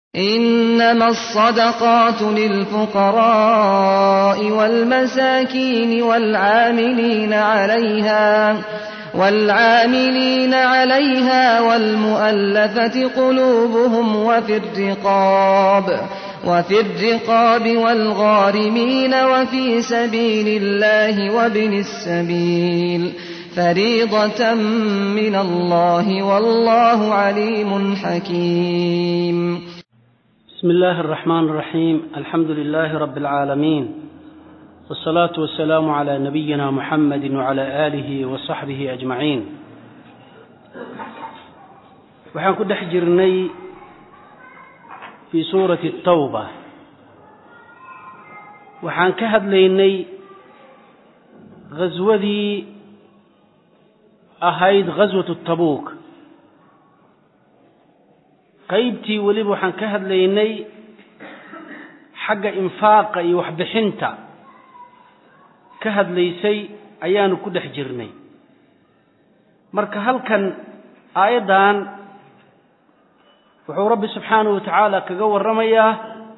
إنما الصدقات للفقراء والمساكين والعاملين عليها والعاملين عليها والمؤلفة قلوبهم وفي الرقاب وفي الرقاب والغارمين وفي سبيل الله وابن السبيل فريضة من الله والله عليم حكيم بسم الله الرحمن الرحيم الحمد لله رب العالمين والصلاة والسلام على نبينا محمد وعلى آله وصحبه أجمعين waxaan ku dhex jirnay fii suurati الtawba waxaan ka hadlaynay ghaswadii ahayd ghaswatu tabuuk qaybtii weliba waxaan ka hadlaynay xagga infaaqa iyo waxbixinta ka hadlaysay ayaanu ku dhex jirnay marka halkan aayaddan wuxuu rabbi subxaanahu wa tacaala kaga warramayaa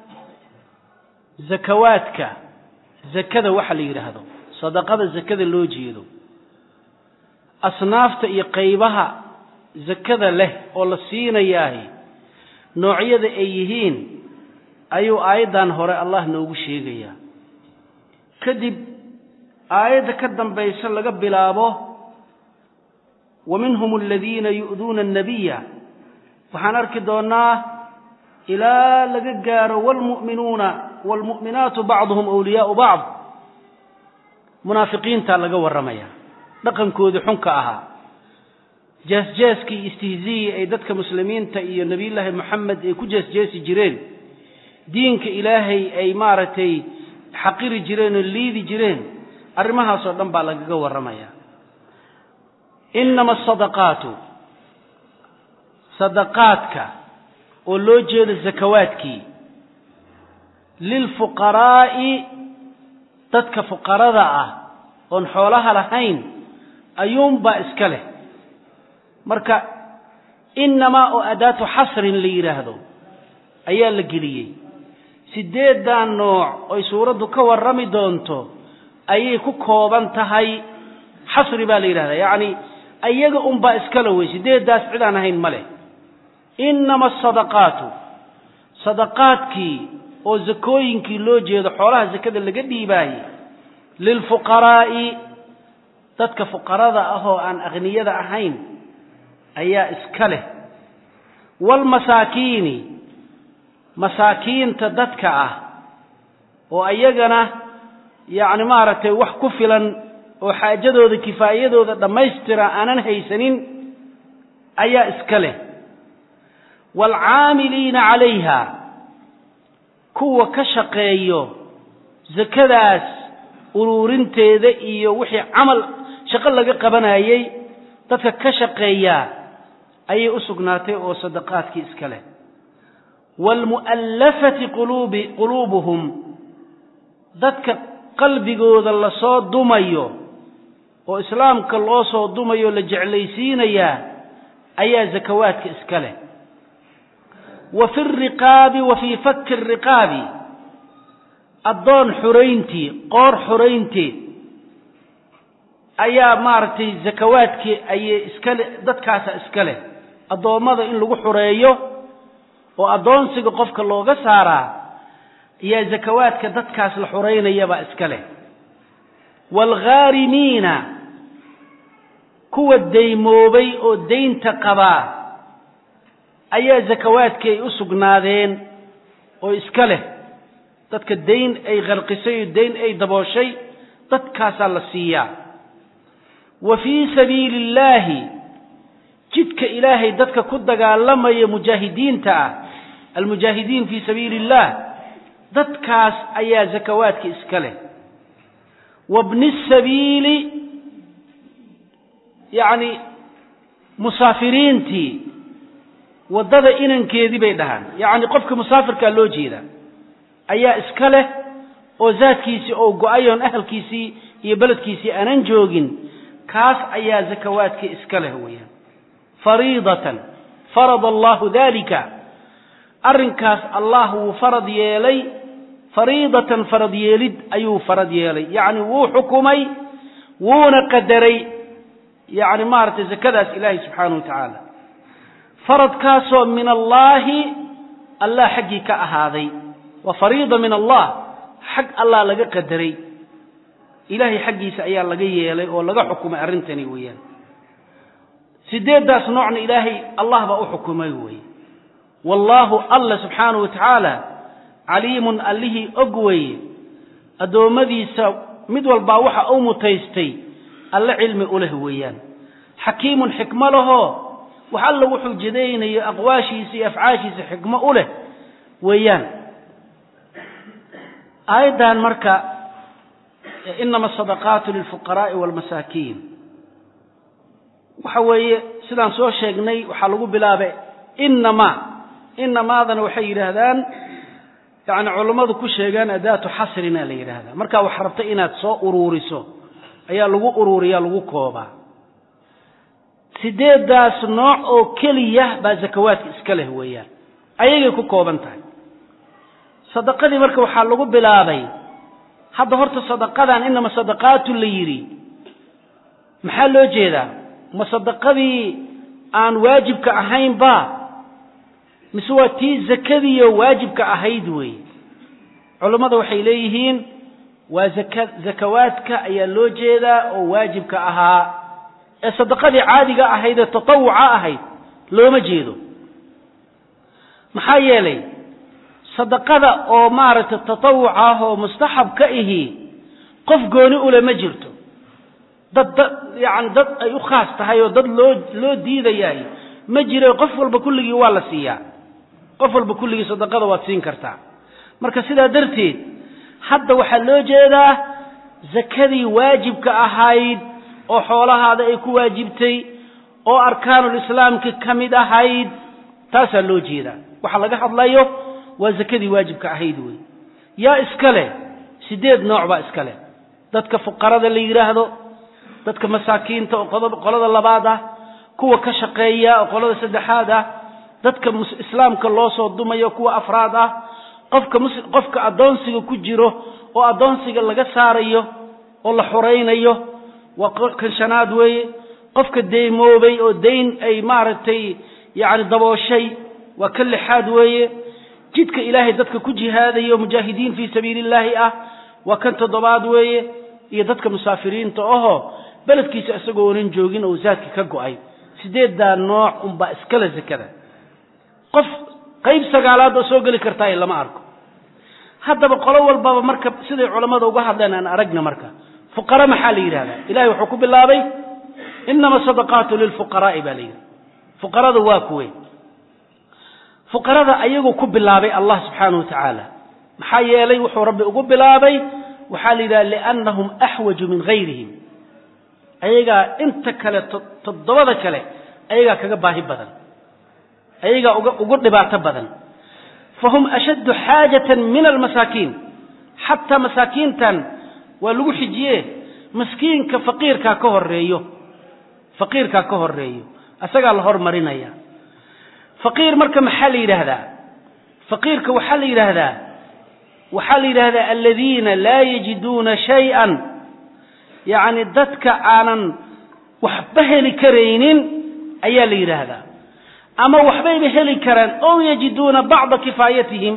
zakawaadka zakada waxa la yidhaahdo sadaqada zakada loo jeedo asnaafta iyo qaybaha zakada leh oo la siinayaahi noocyada ay yihiin ayuu aayaddan hore allah noogu sheegayaa kadib aayadda ka dambaysa laga bilaabo wa minhum aladiina yu'duuna annabiya waxaan arki doonnaa ilaa laga gaaro waalmu'minuuna waalmu'minaatu bacduhum awliyaau bacd munaafiqiintaa laga warramaya dhaqankoodii xunka ahaa jeesjeeskii iyo istihziyii ay dadka muslimiinta iyo nebiyullaahi moxamed ay ku jeesjeesi jireen diinka ilaahay ay maaragtay xaqiri jireen oo liidi jireen arrimahaasoo dhan baa lagaga warramaya innama asadaqaatu sadaqaadka oo loo jeedo zakawaadkii lilfuqaraa'i dadka fuqarada ah oon xoolaha lahayn ayuunbaa iska leh marka innamaa oo adaatu xasrin la yidhaahdo ayaa la geliyey siddeeddan nooc oy suuraddu ka warrami doonto ayay ku kooban tahay xasri baa la yidhahdaa yacni ayaga unbaa iskale wey siddeeddaas cid aan ahayn ma leh innama asadaqaatu sadaqaadkii oo zakooyinkii loo jeedo xoolaha sakada laga dhiibaaye lilfuqaraa'i dadka fuqarada ah oo aan akhniyada ahayn ayaa iska leh waalmasaakiini masaakiinta dadka ah oo ayagana yacni maaragtay wax ku filan oo xaajadooda kifaayadooda dhammaystira aanan haysanin ayaa iska leh waalcaamiliina calayha kuwa ka shaqeeyo sakadaas uruurinteeda iyo wixii camal shaqo laga qabanayey dadka ka shaqeeyaa ayay u sugnaatay oo sadaqaadkii iska leh waalmu'allafati quluubi quluubuhum dadka qalbigooda lasoo dumayo oo islaamka loo soo dumayo la jeclaysiinayaa ayaa zakawaadka iska leh wa fi riqaabi wa fii fakki riqaabi addoon xurayntii qoor xuraynteed ayaa maaragtay zakawaadkii ayay iskale dadkaasa iska leh addoommada in lagu xureeyo oo addoonsiga qofka looga saaraa ayaa zakawaadka dadkaas la xureynayabaa iska leh waalghaarimiina kuwa daymoobay oo daynta qabaa ayaa zakawaadkii ay u sugnaadeen oo iska leh dadka dayn ay kharqisay oo dayn ay dabooshay dadkaasaa la siiyaa wa fii sabiili illaahi jidka ilaahay dadka ku dagaalamaya mujaahidiinta ah almujaahidiin fii sabiili illaah dadkaas ayaa zakawaadka iska leh wabni sabiili yacni musaafiriintii waddada inankeedii bay dhahaan yacni qofka musaafirkaa loo jeeda ayaa iska leh oo zaadkiisii oo go-ayoon ahalkiisii iyo beledkiisii aanan joogin kaas ayaa zakawaadkii iska leh weeyaan fariidatan farada allahu dalika arrinkaas allah wuu farad yeelay fariidatan farad yeelid ayuu farad yeelay yacni wuu xukumay wuuna qadaray yacni maaragtay zakadaas ilaahay subxaanahu wa tacaala faradkaasoo min allaahi allah xaggii ka ahaaday waa fariida min allah xag allah laga qadaray ilaahay xaggiisa ayaa laga yeelay oo laga xukumay arrintani weeyaan sideeddaas noocna ilaahay allah baa u xukumay weeye wallaahu alla subxaanahu wa tacaala caliimun allihii og weeye addoommadiisa mid walbaa waxa uu mutaystay alle cilmi u leh weeyaan xakiimun xikmo lahoo wax alla wuxuu jadaynayo aqwaashiisa iyo afcaashiisa xikmo u leh weeyaan aayaddan marka inama asadaqaatu lilfuqaraa'i waalmasaakiin waxa weeye sidaan soo sheegnay waxaa lagu bilaabay inamaa inamaadana waxay yidhaahdaan yani culammadu ku sheegaan adaatu xasrina la yidhaahdaa markaa wax rabta inaad soo uruuriso ayaa lagu uruuriyaa lagu koobaa sideeddaas nooc oo keliya baa zakawaadka iska leh weeyaan ayagay ku kooban tahay sadaqadii marka waxaa lagu bilaabay hadda horta sadaqadan inama sadaqaatu la yidhi maxaa loo jeedaa ma sadaqadii aan waajibka ahaynba mise waa tii zakadiiyo waajibka ahayd weeye culammada waxay leeyihiin waa zaka zakawaadka ayaa loo jeedaa oo waajibka ahaa ee sadaqadii caadiga ahayd ee tatawuca ahayd looma jeedo maxaa yeelay sadaqada oo maaragtay tatawuca ah oo mustaxab ka ihi qof gooni ule ma jirto dad dad yacani dad ay u khaas tahay oo dad loo loo diidayaay ma jiro qof walba kulligii waa la siiyaa qof walba kulligii sadaqada waad siin kartaa marka sidaa darteed hadda waxaa loo jeedaa zakadii waajibka ahayd oo xoolahaada ay ku waajibtay oo arkaanulislaamki ka mid ahayd taasaa loo jeedaa waxa laga hadlayo waa zakadii waajibka ahayd wey yaa iska leh sideed nooc baa iska leh dadka fuqarada la yidhaahdo dadka masaakiinta oo qolada labaad ah kuwa ka shaqeeya oo qolada saddexaad ah dadka islaamka loo soo dumayo kuwa afraad ah qofka mus qofka addoonsiga ku jiro oo addoonsiga laga saarayo oo la xoraynayo waa kan shanaad weeye qofka deymoobay oo dayn ay maaragtay yacni dabooshay waa ka lixaad weeye jidka ilaahay dadka ku jihaadayo mujaahidiin fii sabiili illaahi ah waa kan toddobaad weeye iyo dadka musaafiriinta ahoo beledkiisa isagoo onan joogin oo zaadka ka go'ay sideeddaa nooc unbaa iskale zakada qof qayb sagaalaad oo soo geli kartaa lama arko haddaba qolo walbaba marka siday culammada uga hadleen aan aragna marka fuqara maxaa la yidhahdaa ilahay wuxuu ku bilaabay inama sadaqaatu lilfuqaraa'i baa la yidhi fuqarada waa kuwe fuqarada ayaguu ku bilaabay allah subxaanahu wa tacaala maxaa yeelay wuxuu rabbi ugu bilaabay waxaa la yidhaha liannahum axwaju min gayrihim ayagaa inta kale toddobada kale ayagaa kaga baahi badan ayagaa uga ugu dhibaato badan fahum ashaddu xaajatan min almasaakiin xataa masaakiintan waa lagu xijiye maskiinka faqiirkaa ka horeeyo faqiirkaa ka horeeyo asagaa la hormarinaya faqiir marka maxaa la yidhaahdaa faqiirka waxaa la yidhaahdaa waxaa la yidhaahdaa aladiina laa yajiduuna shay-an yacni dadka aanan waxba heli karaynin ayaa la yidhaahdaa ama waxbayba heli karaan ow yajiduuna bacda kifaayatihim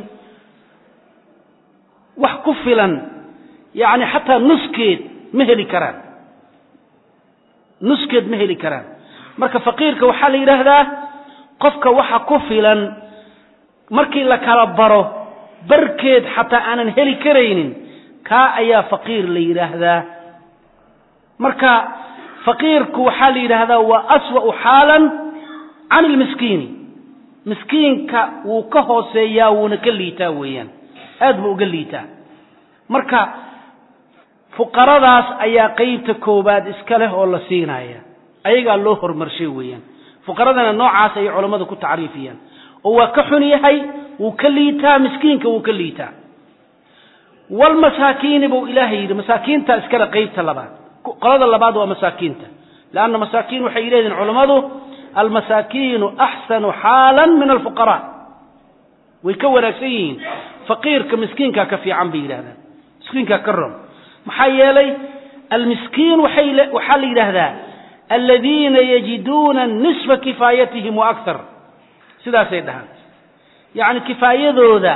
wax ku filan yacni xataa nuskeed ma heli karaan nuskeed ma heli karaan marka faqiirka waxaa la yidhaahdaa qofka waxa ku filan markii la kala baro barkeed xataa aanan heli karaynin kaa ayaa faqiir la yidhaahdaa marka faqiirku waxaa la yidhaahdaa waa aswa'u xaalan can ilmiskiini miskiinka wuu ka hooseeyaa wuuna ka liitaa weeyaan aad buu uga liitaa marka fuqaradaas ayaa qeybta koowaad iska leh oo la siinaya ayagaa loo hormarshay weeyaan fuqaradana noocaas ayay culammadu ku tacriifiyaan oo waa ka xun yahay wuu ka liitaa miskiinka wuu ka liitaa walmasaakiini buu ilaahay yidhi masaakiinta iskale qeybta labaad qolada labaad waa masaakiinta leanna masaakiin waxay leedihin culammadu almasaakiinu axsanu xaalan min alfuqaraa way ka wanaagsan yihiin faqiirka miskiinkaa ka fiican bay yidhahdaan miskiinkaa ka ron maxaa yeelay almiskiin waxay waxaa la yidhaahdaa aladiina yajiduuna nisfa kifaayatihim wa akthar sidaasay dhahaan yacni kifaayadooda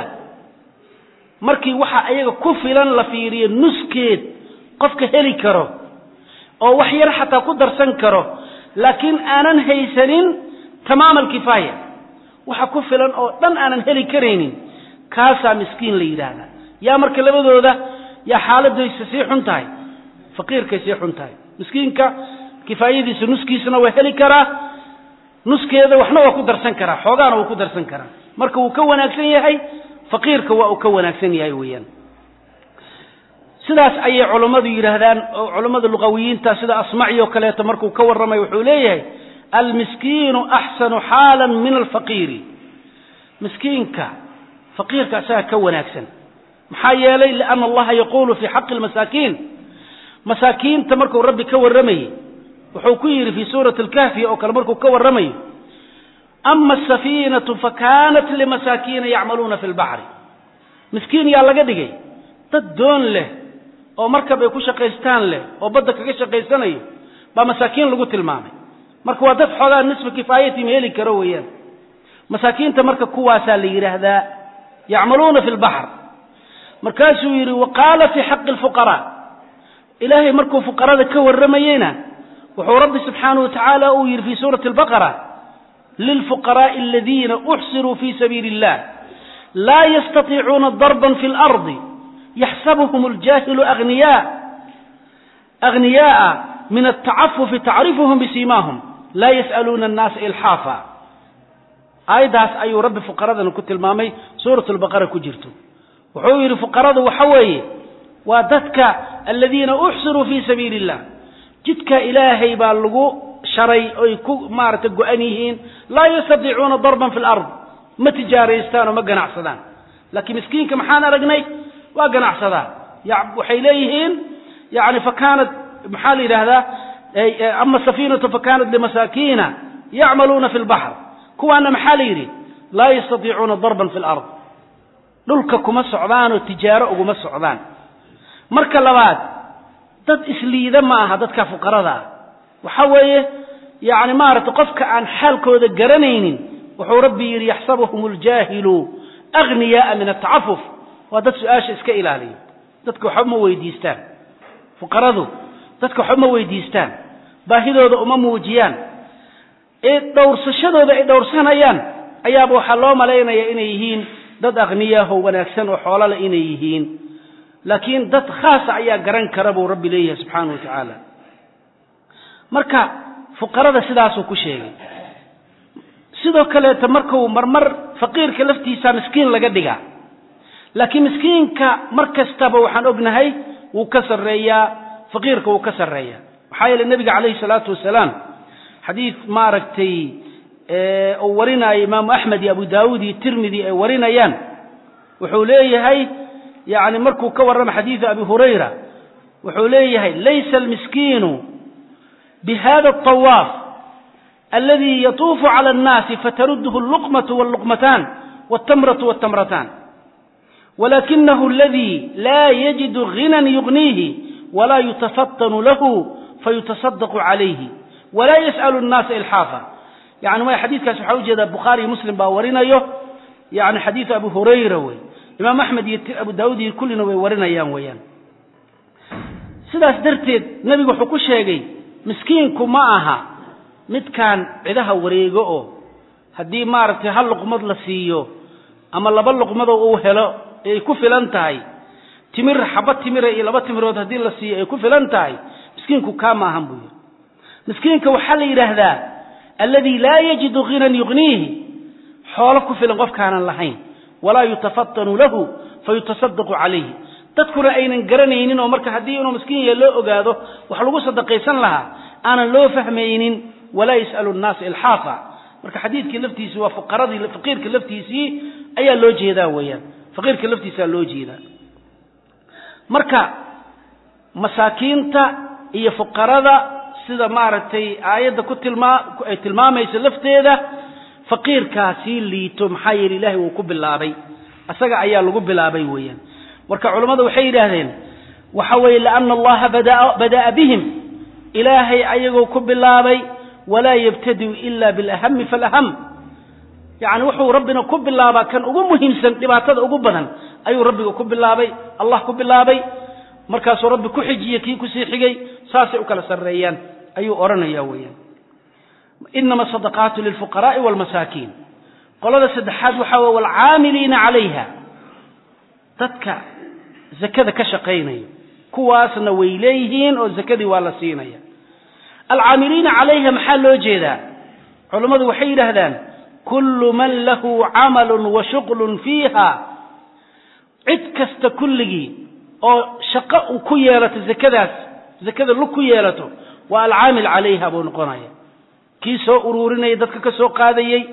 markii waxa ayaga ku filan la fiiriyo nuskeed qofka heli karo oo wax yar xataa ku darsan karo laakiin aanan haysanin tamaam alkifaaya waxa ku filan oo dhan aanan heli karaynin kaasaa miskiin la yidhaahdaa yaa marka labadooda yaa xaaladaysa sii xun tahay faqiirkay sii xun tahay miskiinka kifaayadiisa nuskiisana waa heli karaa nuskeeda waxna waa ku darsan karaa xoogaana waa ku darsan karaa marka wuu ka wanaagsan yahay faqiirka waa uu ka wanaagsan yahay weeyaan sidaas ayay culammadu yidhaahdaan oo culammada luqawiyiinta sida asmaci oo kaleeto markuu ka warramay wuxuu leeyahay almiskiinu axsanu xaalan min alfaqiiri miskiinka faqiirka isaga ka wanaagsan maxaa yeelay liana allaha yaquulu fii xaqi lmasaakiin masaakiinta markuu rabbi ka warramayey wuxuu ku yidhi fii suurati alkahfi oo kale markuu ka warramayo ama asafiinatu fakanat limasaakiina yacmaluuna fi lbaxri miskiin yaa laga dhigay dad doon leh oo markab ay ku shaqaystaan leh oo badda kaga shaqaysanayo baa masaakiin lagu tilmaamay marka waa dad xoogaa nisfa kifaayatim heli karo weeyaan masaakiinta marka kuwaasaa la yidhaahdaa yacmaluuna fi lbaxr markaasuu yidhi wa qaala fii xaqi lfuqaraa ilaahay markuu fuqarada ka warramayeyna wuxuu rabbi subxaanahu watacaala uu yidhi fii suurati albaqara lilfuqaraa'i aladiina uxsiruu fii sabiili illah laa yastatiicuuna darban fi lardi yaxsabuhum aljaahilu agniyaa agniyaaa min altacafufi tacrifuhum bisiimaahum laa yas'aluuna annaasa ilxaafa aayaddaas ayuu rabbi fuqaradana ku tilmaamay suurat lbaqara ku jirto wuxuu yidhi fuqaradu waxa weeye waa dadka aladiina uxsiruu fii sabiili illah jidka ilaahay baa lagu sharay oy ku maaragtay go-an yihiin laa yastatiicuuna darban fi lard ma tijaaraystaan oo ma ganacsadaan laakiin miskiinka maxaan aragnay waa ganacsadaa waxay leeyihiin yani fakanat maxaa la yidhaahdaa ama safiinatu fakanat limasaakiina yacmaluuna fi lbaxr kuwaana maxaa la yidhi laa yastatiicuuna darban fi lard dhulka kuma socdaanoo tijaaro uguma socdaan marka labaad dad isliida ma aha dadka fuqarada ah waxa weeye yani maaragtay qofka aan xaalkooda garanaynin wuxuu rabbi yidhi yaxsabuhum اljaahilu agniyaaa min atacafuf waa dad su-aasha iska ilaaliya dadka waxba ma weydiistaan fuqaradu dadka waxba ma weydiistaan baahidooda uma muujiyaan ee dhowrsashadooda ay dhowrsanayaan ayaaba waxaa loo malaynaya inay yihiin dad akhniyaho wanaagsan oo xoolole inay yihiin laakiin dad khaasa ayaa garan kara buu rabbi leeyahay subxaanahu wa tacaala marka fuqarada sidaasuu ku sheegay sidoo kaleeta markuu marmar faqiirka laftiisa miskiin laga dhigaa laakiin miskiinka mar kastaba waxaan ognahay wuu ka sarreeyaa faqiirka wuu ka sarreeyaa maxaa yeele nebiga calayhi salaatu wasalaam xadiid maaragtay uu warinaayo imaamu axmed iyo abu daawuud iyo tirmidi ay warinayaan wuxuu leeyahay yani markuu ka warrama xadiidu abi hurayra wuxuu leeyahay laysa almiskiinu bihada alطawaaf aladi yatuufu cala annaasi fatarudhu alluqmatu walluqmataan waltamratu waltamrataan walakinahu aladi laa yajidu ghinan yugniihi walaa yutafatanu lahu fayutasadaqu calayhi walaa yas'alu annaasa ilxaafa yani way xadiidkaas waxaa ujeedaa bukhaari iyo muslim baa warinayo yani xadiidu abi hurayra wey imaam axmed iyo abu daawuud iyo kullina way warinayaan weeyaan sidaas darteed nebigu wuxuu ku sheegay miskiinku ma aha midkaan cidaha wareego oo haddii maaragtay hal luqmad la siiyo ama laba luqmadoo uu helo ay ku filan tahay timir xaba timira iyo laba timirood haddii la siiyo ay ku filan tahay miskiinku kaa maahan buu yidhi miskiinka waxaa la yidhaahdaa alladii laa yajidu ghinan yugniihi xoolo ku filan qofkaanan lahayn walaa yutafatanu lahu fayutasadaqu calayhi dadkuna aynan garanaynin oo marka haddii inuu miskiin yahe loo ogaado wax lagu sadaqaysan lahaa aanan loo fahmaynin walaa yas'alu nnaasa ilxaafa marka xadiidkii laftiisi waa fuqaradii faqiirka laftiisii ayaa loo jeedaa weeyaan faqiirka laftiisaa loo jeedaa marka masaakiinta iyo fuqarada sida maaragtay aayadda ku tilmaa ay tilmaamayso lafteeda faqiirkaa sii liito maxaa yeele ilaahay wuu ku bilaabay isaga ayaa lagu bilaabay weeyaan marka culammadu waxay yidhaahdeen waxa weeye liana allaha bada'a bihim ilaahay ayagoo ku bilaabay walaa yabtadiu ila bilahami falaham yacni wuxuu rabbina ku bilaabaa kan ugu muhiimsan dhibaatada ugu badan ayuu rabbiga ku bilaabay allah ku bilaabay markaasuu rabbi ku xijiyey kii kusii xigay saasay u kala sarreeyaan ayuu odhanaya weeyaan inama sadaqaatu lilfuqaraai waalmasaakiin qolada saddexaad waxaa weye waalcaamiliina calayha dadka zakada ka shaqaynaya kuwaasna way leeyihiin oo zakadii waa la siinaya alcaamiliina calayha maxaa loo jeedaa culammadu waxay yidhaahdaan kullu man lahu camalun wa shuqlun fiiha cid kasta kulligii oo shaqo u ku yeelato zakadaas zakada lug ku yeelato waa alcaamil calayha buu noqonaya kii soo uruurinayay dadka ka soo qaadayey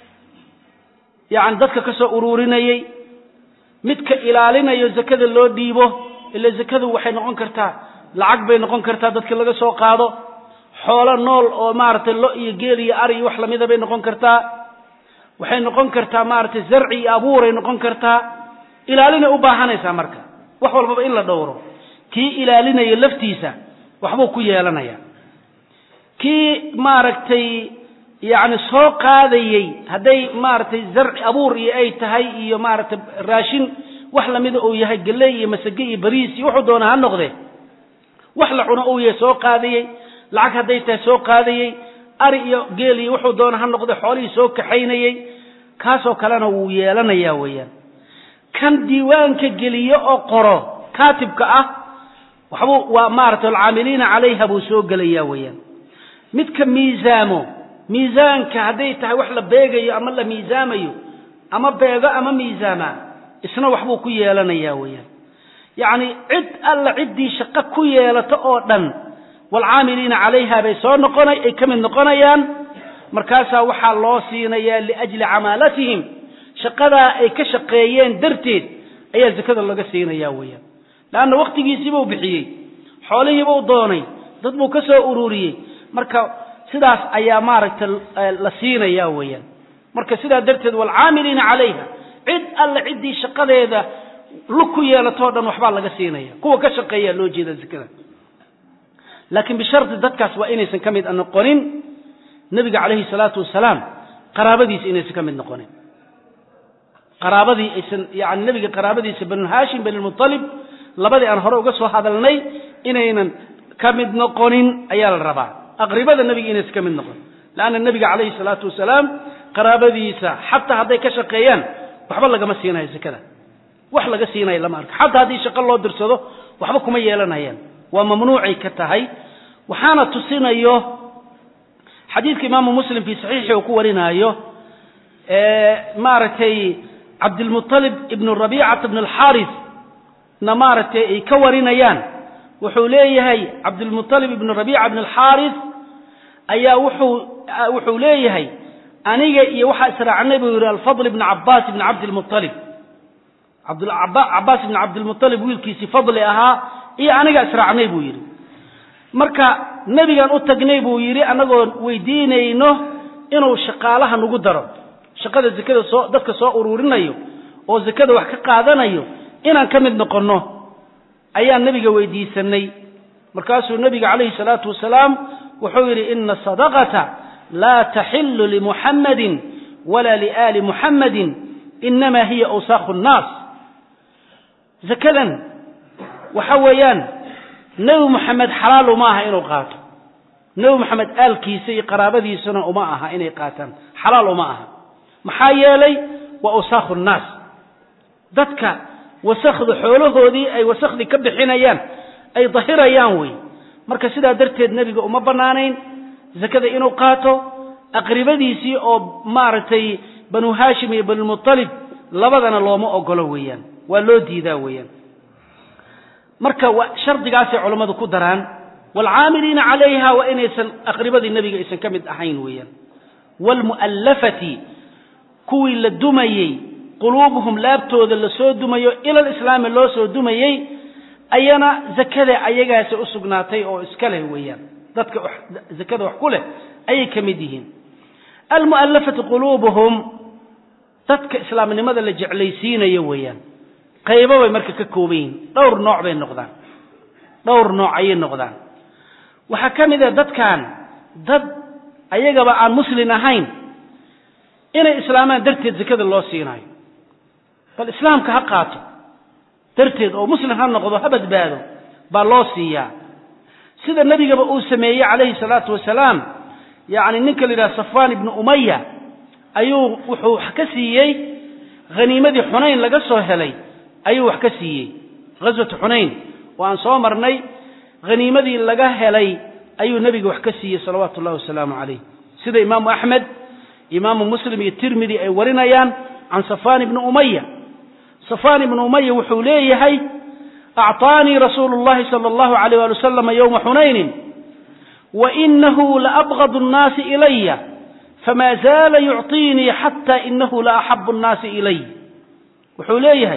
yacni dadka ka soo uruurinayey midka ilaalinayo zakada loo dhiibo ila zakadu waxay noqon kartaa lacag bay noqon kartaa dadka laga soo qaado xoolo nool oo maaragtay lo iyo geel iyo ari iyo wax lamida bay noqon kartaa waxay noqon kartaa maaragtay zarci iyo abuuray noqon kartaa ilaalinay u baahanaysaa marka wax walbaba in la dhowro kii ilaalinayo laftiisa waxbuu ku yeelanaya kii maaragtay yacni soo qaadayey hadday maaragtay zarci abuur iyo ay tahay iyo maaragtay raashin wax lamida uu yahay galley iyo masage iyo bariis iyo wuxuu doona ha noqde wax la cuno uu yahay soo qaadayey lacag hadday tahay soo qaadayey ari iyo geel iyo wuxuu doona ha noqde xoolihii soo kaxaynayey kaasoo kalena wuu yeelanayaa weeyaan kan diiwaanka geliyo oo qoro kaatibka ah waxbuu waa maaragtay alcaamiliina calayha buu soo gelayaa weeyaan midka miisaamo miisaanka hadday tahay wax la beegayo ama la miisaamayo ama beego ama miisaama isna waxbuu ku yeelanayaa weeyaan yacni cid alla ciddii shaqo ku yeelato oo dhan waalcaamiliina calayha bay soo noqona ay ka mid noqonayaan markaasaa waxaa loo siinayaa liajli camaalatihim shaqadaa ay ka shaqeeyeen darteed ayaa zakada laga siinayaa weeyaan leanna wakhtigiisiibuu bixiyey xoolihiibuu doonay dad buu ka soo ururiyey marka sidaas ayaa maaragtay la siinayaa weeyaan marka sidaa darteed waalcaamiliina calayha cid alle ciddii shaqadeeda lug ku yeelatoo dhan waxbaa laga siinaya kuwa ka shaqeeyaa loo jeeda zakada laakiin bishardi dadkaas waa inaysan ka mid noqonin nebiga calayhi salaatu wasalaam qaraabadiisa inaysan ka mid noqonin qaraabadii aysan yani nebiga qaraabadiisa banu haashim banilmutalib labadii aan hore uga soo hadalnay inaynan ka mid noqonin ayaa la rabaa aqribada nebiga inaysan ka mid noqon leanna nebiga calayhi salaatu wasalaam qaraabadiisa xataa hadday ka shaqeeyaan waxba lagama siinayo zakada wax laga siinayo lama arko xataa haddii shaqo loo dirsado waxba kuma yeelanayaan waa mamnuucay ka tahay waxaana tusinayo xadiidka imaamu muslim fii saxiixi uu ku warinaayo maaragtay cabdilmuطalib ibnu rabicata bn alxaaris na maaragtay ay ka warinayaan wuxuu leeyahay cabdilmuطalib ibnu rabica bn alxaaris ayaa wuxuu wuxuu leeyahay aniga iyo waxaa israacnay buu yidhi alfadl ibn cabaas ibn cabdilmuطalib cabaas ibn cabdilmuطalib wiilkiisii fadli ahaa iyo aniga israacnay buu yidhi marka nebigan u tagnay buu yidhi annagoo weydiinayno inuu shaqaalaha nagu daro shaqada zakada soo dadka soo uruurinayo oo zakada wax ka qaadanayo inaan ka mid noqonno ayaan nebiga weydiisanay markaasuu nebiga calayhi salaatu wasalaam wuxuu yidhi ina sadaqata laa taxilu limuxammadin walaa liaali muxammadin inama hiya awsaakhu nnaas zakadan waxa weeyaan nebi moxamed xalaal uma aha inuu qaato nebi moxamed aalkiisa iyo qaraabadiisuna uma aha inay qaataan xalaal uma aha maxaa yeelay waa awsaakhu nnaas dadka wasakda xoolahoodii ay wasakhdii ka bixinayaan ay dahirayaan wey marka sidaa darteed nebiga uma bannaanayn zakada inuu qaato aqribadiisii oo maaragtay banu haashim iyo banulmutalib labadana looma ogolo weeyaan waa loo diidaa weeyaan marka shardigaasay culammadu ku daraan waalcaamiliina calayha waa inaysan aqribadii nebiga aysan ka mid ahayn weeyaan waalmu'allafati kuwii la dumayey quluubuhum laabtooda lasoo dumayo ilal islaami loo soo dumayey ayana zakada ayagaasi u sugnaatay oo iska leh weeyaan dadka zakada wax ku leh ayay ka mid yihiin almu'allafati quluubuhum dadka islaamnimada la jeclaysiinayo weeyaan qaybo bay marka ka kooban yihiin dhowr nooc bay noqdaan dhowr nooc ayay noqdaan waxaa ka mid a dadkan dad ayagaba aan muslin ahayn inay islaamaan darteed zakada loo siinaayo bal islaamka ha qaato darteed oo muslim ha noqdo ha badbaado baa loo siiyaa sida nebigaba uu sameeyey calayhi salaatu wasalaam yacni ninka la yidhaha safwaan ibnu umaya ayuu wuxuu wax ka siiyey haniimadii xunayn laga soo helay ayuu wax ka siiyey ghaswatu xunayn oo aan soo marnay haniimadii laga helay ayuu nebiga wax ka siiyey salawaatu ullahi wasalaamu calayh sida imaamu axmed imaamu muslim iyo tirmidi ay warinayaan can safaan ibni umaya safaan ibnu umaya wuxuu leeyahay acطaanii rasuulu اllahi salى اllahu alayh ali wasalama ywma xunaynin wainahu laabgad الnaasi ilaya fama zaala yucطiinii xata inahu laaxabu الnaasi ilay wuxuu leeyahay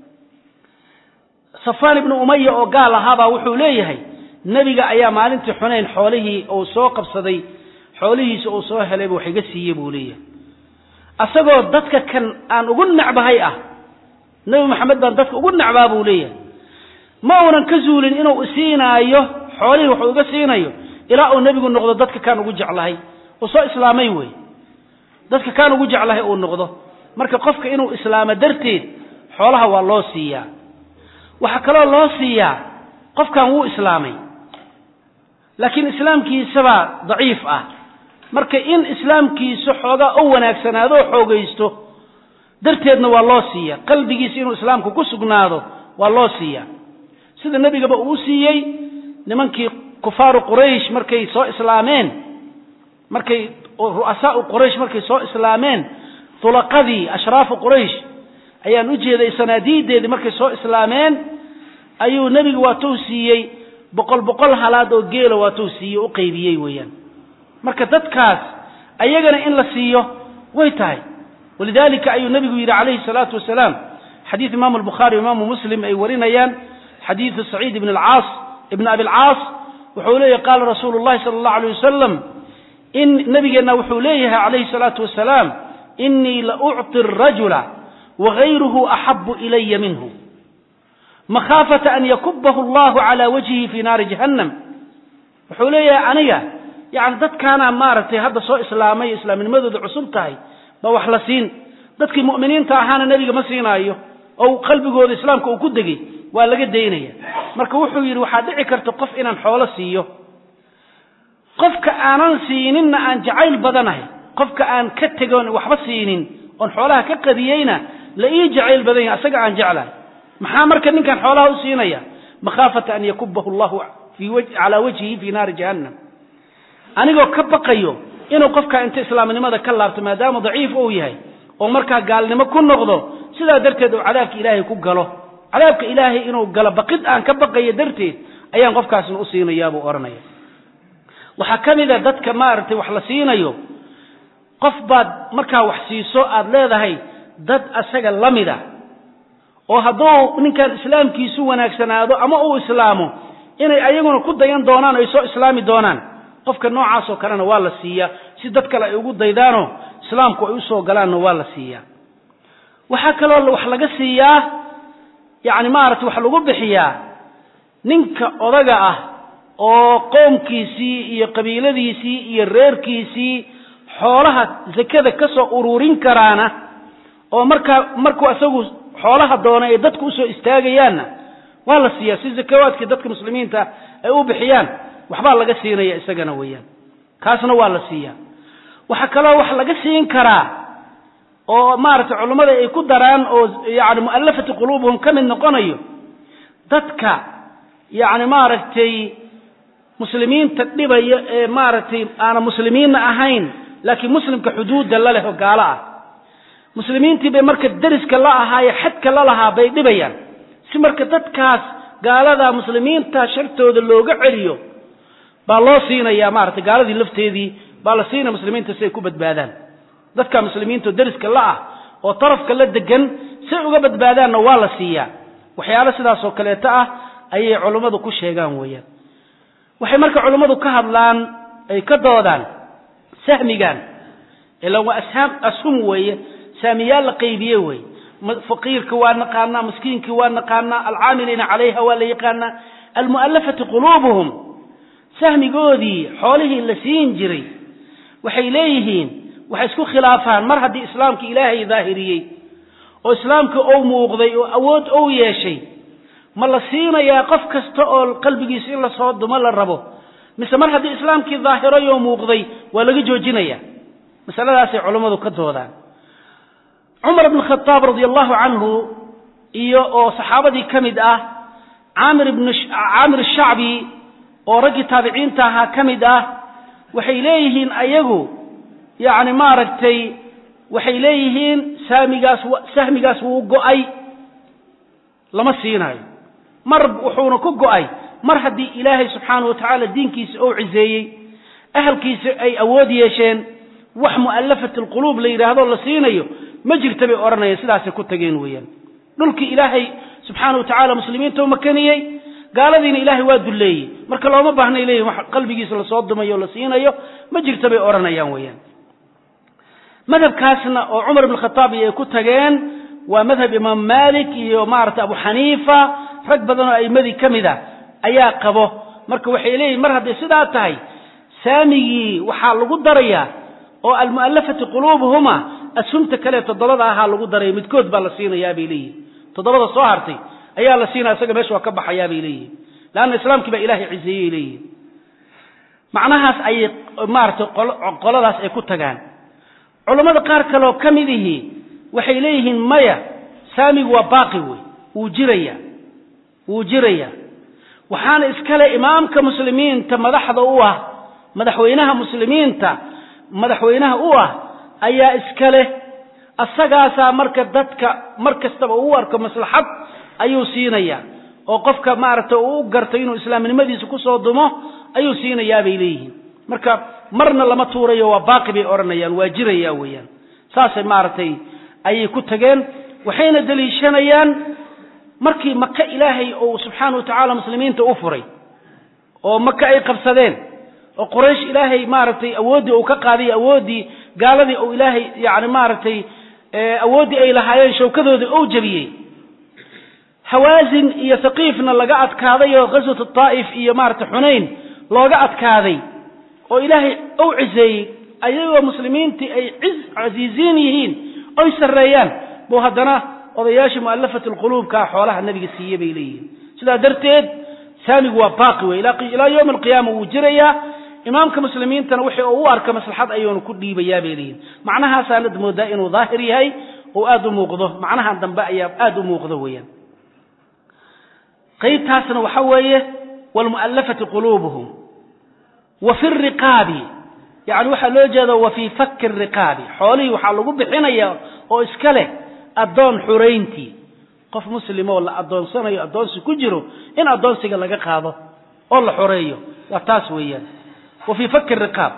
safaan ibnu umaya oo gaal ahaabaa wuxuu leeyahay nebiga ayaa maalintii xunayn xoolihii uu soo qabsaday xoolihiisa uu soo helayba wax iga siiyey buu leeyahay asagoo dadka kan aan ugu necbahay ah nebi maxamed baan dadka ugu necbaa buu leeyahay ma uunan ka zuulin inuu isiinaayo xoolihii waxuu iga siinayo ilaa uu nebigu noqdo dadka kaan ugu jeclahay uu soo islaamay wey dadka kaan ugu jeclahay uu noqdo marka qofka inuu islaamo darteed xoolaha waa loo siiyaa waxaa kaloo loo siiyaa qofkan wuu islaamay laakiin islaamkiisabaa daciif ah marka in islaamkiisa xoogaa u wanaagsanaado oo xoogaysto darteedna waa loo siiya qalbigiisa inuu islaamku ku sugnaado waa loo siiya sida nebigaba uu siiyey nimankii kufaaru quraysh markay soo islaameen markay ru'asaau quraysh markay soo islaameen tulaqadii ashraafu quraysh ayaan u jeeday sanaadiideedii markay soo islaameen ayuu nebigu waatuu siiyey boqol boqol halaad oo geela waatuu siiyey u qaybiyey weeyaan marka dadkaas ayagana in la siiyo way tahay walidalika ayuu nebigu yidhi calayhi salaatu wasalaam xadiid imaamu albukhaari imaamu muslim ay warinayaan xadiidu saciid ibn alcaas ibn abi alcaas wuxuu leeyahy qaala rasuulu llahi sala allahu alayh wasalam in nabigeenna wuxuu leeyahay calayhi salaatu wasalaam inii la ucطi arajula wagayruhu axabu ilaya minhu makhaafata an yakubahu allahu cala wajhihi fi naari jahannam wuxuu leeyahay aniga yani dadkaana maaragtay hadda soo islaamay islaamnimadooda cusub tahay ba wax la siin dadkii mu'miniinta ahaana nebiga ma siinaayo oo qalbigooda islaamka uu ku degay waa laga daynaya marka wuxuu yidhi waxaa dhici karta qof inaan xoolo siiyo qofka aanan siininna aan jacayl badanahay qofka aan ka tegon waxba siinin oon xoolaha ka qadiyeyna la ii jacayl badan yahay asaga aan jeclahay maxaa marka ninkan xoolaha u siinaya makhaafata an yakubahu llahu calaa wajhihi fi naari jahannam anigoo ka baqayo inuu qofkaa inta islaamnimada ka laabto maadaama daciif uu yahay oo markaa gaalnimo ku noqdo sidaa darteed uu cadaabka ilaahay ku galo cadaabka ilaahay inuu galo baqid aan ka baqayo darteed ayaan qofkaasna u siinayaabuu odhanaya waxaa ka mid a dadka maaragtay wax la siinayo qof baad markaa wax siiso aad leedahay dad asaga la mida oo hadduu ninkan islaamkiisu wanaagsanaado ama uu islaamo inay ayaguna ku dayan doonaan ay soo islaami doonaan qofka noocaasoo kalena waa la siiyaa si dad kale ay ugu daydaanoo islaamku ay usoo galaanna waa la siiyaa waxaa kaloo wax laga siiyaa yacni maaragtay wax lagu bixiyaa ninka odaga ah oo qoomkiisii iyo qabiiladiisii iyo reerkiisii xoolaha zakada ka soo ururin karaana oo markaa markuu isagu xoolaha doona ay dadku usoo istaagayaanna waa la siiyaa si zakawaadkii dadka muslimiinta ay u bixiyaan waxbaa laga siinaya isagana weeyaan kaasna waa la siiyaa waxaa kaloo wax laga siin karaa oo maaragtay culummada ay ku daraan oo yani mu'allafati quluubuhum ka mid noqonayo dadka yacni maaragtay muslimiinta dhibaya ee maaragtay aana muslimiinna ahayn laakiin muslimka xuduudda la leh oo gaalo ah muslimiintii bay marka deriska la ahaaye xadka la lahaa bay dhibayaan si marka dadkaas gaalada muslimiinta shartooda looga celiyo baa loo siinayaa maaragtay gaaladii lafteedii baa la siinaya muslimiinta si ay ku badbaadaan dadka muslimiinta deriska la ah oo tarafka la degan si ay uga badbaadaanna waa la siiyaa waxyaalo sidaasoo kaleeto ah ayay culummadu ku sheegaan weeyaan waxay marka culummadu ka hadlaan ay ka doodaan sahmigan ilan waa ashaam ashum weeye saamiyaal la qaybiye weeye faqiirka waa naqaanaa miskiinkii waa naqaanaa alcaamiliina calayha waa la yaqaanaa almu'allafati quluubuhum sahmigoodii xoolihii la siin jiray waxay leeyihiin waxay isku khilaafaan mar haddii islaamka ilaahay daahiriyey oo islaamka ou muuqday oo awood ou yeeshay ma la siinayaa qof kasta oo qalbigiisa in la soo dumo la rabo mise mar haddii islaamkii daahiray oo muuqday waa laga joojinaya masaladaasay culammadu ka doodaan cumar bn khadaab radi allahu canhu iyo oo saxaabadii ka mid ah caamir ibn caamir shacbi oo raggii taabiciinta ahaa ka mid ah waxay leeyihiin ayagu yacni maaragtay waxay leeyihiin saamigaas sahmigaas wuu go'ay lama siinayo mar wuxuuna ku go'ay mar haddii ilaahay subxaanahu wa tacaala diinkiisa ou ciseeyey ahalkiisa ay awood yeesheen wax mu'allafat alquluub la yidhaahdo la siinayo ma jirta bay odhanayaan sidaasay ku tageen weeyaan dhulkii ilaahay subxaana wa tacaala muslimiinta u makaniyey gaaladiina ilaahay waa dulleeyey marka looma baahnay leeyihin wax qalbigiisa lasoo dumayo o la siinayo ma jirta bay odhanayaan weeyaan madhabkaasna oo cumar ibn khataab iyo ay ku tageen waa madhab imaam malik iyo maaragtay abu xaniifa rag badan oo a'imadii ka mid a ayaa qabo marka waxay leeyihin mar hadday sidaa tahay saamigii waxaa lagu darayaa oo almu'allafati quluubuhuma asumta kale toddobada ahaa lagu daraya midkood baa la siinayaa bay leeyihin toddobada soo hartay ayaa la siinaya isaga meesha waa ka baxayaa bay leeyihin leanna islaamkii baa ilahay ciseeyey leeyihin macnahaas ayay maaragtay qoladaas ay ku tagaan culammada qaar kaleoo ka mid ihi waxay leeyihiin maya saamigu waa baaqi wey wuu jiraya wuu jiraya waxaana iskale imaamka muslimiinta madaxda u ah madaxweynaha muslimiinta madaxweynaha u ah ayaa iska leh asagaasaa marka dadka mar kastaba uu arko maslaxad ayuu siinaya oo qofka maaragtay uu u garto inuu islaamnimadiisa kusoo dumo ayuu siinayaa bay leeyihiin marka marna lama tuurayo waa baaqi bay odhanayaan waa jiraya weeyaan saasay maaragtay ayay ku tageen waxayna deliishanayaan markii maka ilaahay uu subxaana wa tacaala muslimiinta u furay oo maka ay qabsadeen oo quraysh ilaahay maaragtay awooddii uu ka qaaday awooddii gaaladii uu ilaahay yani maaragtay awooddii ay lahaayeen shawkadoodii ou jabiyey hawaasin iyo haqiifna laga adkaaday oo ghaswat taa'if iyo maaragtay xunayn looga adkaaday oo ilaahay ou ciseeyey ayagoo muslimiintii ay casiiziin yihiin oy sarreeyaan buu haddana odayaashii mu'allafat alquluubkaa xoolaha nebiga siiye bay leeyihiin sidaa darteed saamigu waa baaqi wey ilaa yowmi alqiyaama wuu jirayaa imaamka muslimiintana wixii uu u arka maslaxad ayuunu ku dhiibayaa bay leeyihin macnahaasaanad moodaa inuu daahir yahay oo aada u muuqdo macnahan dambe ayaa aada u muuqdo weeyaan qaybtaasna waxa weeye waalmu'allafati quluubuhum wa fi riqaabi yani waxaa loo jeeda wa fii fakki riqaabi xoolihii waxaa lagu bixinaya oo iska leh addoon xurayntii qof muslimoo la addoonsanayo addoonsi ku jiro in addoonsiga laga qaado oo la xoreeyo waa taas weeyaan wa fii fakki riqaab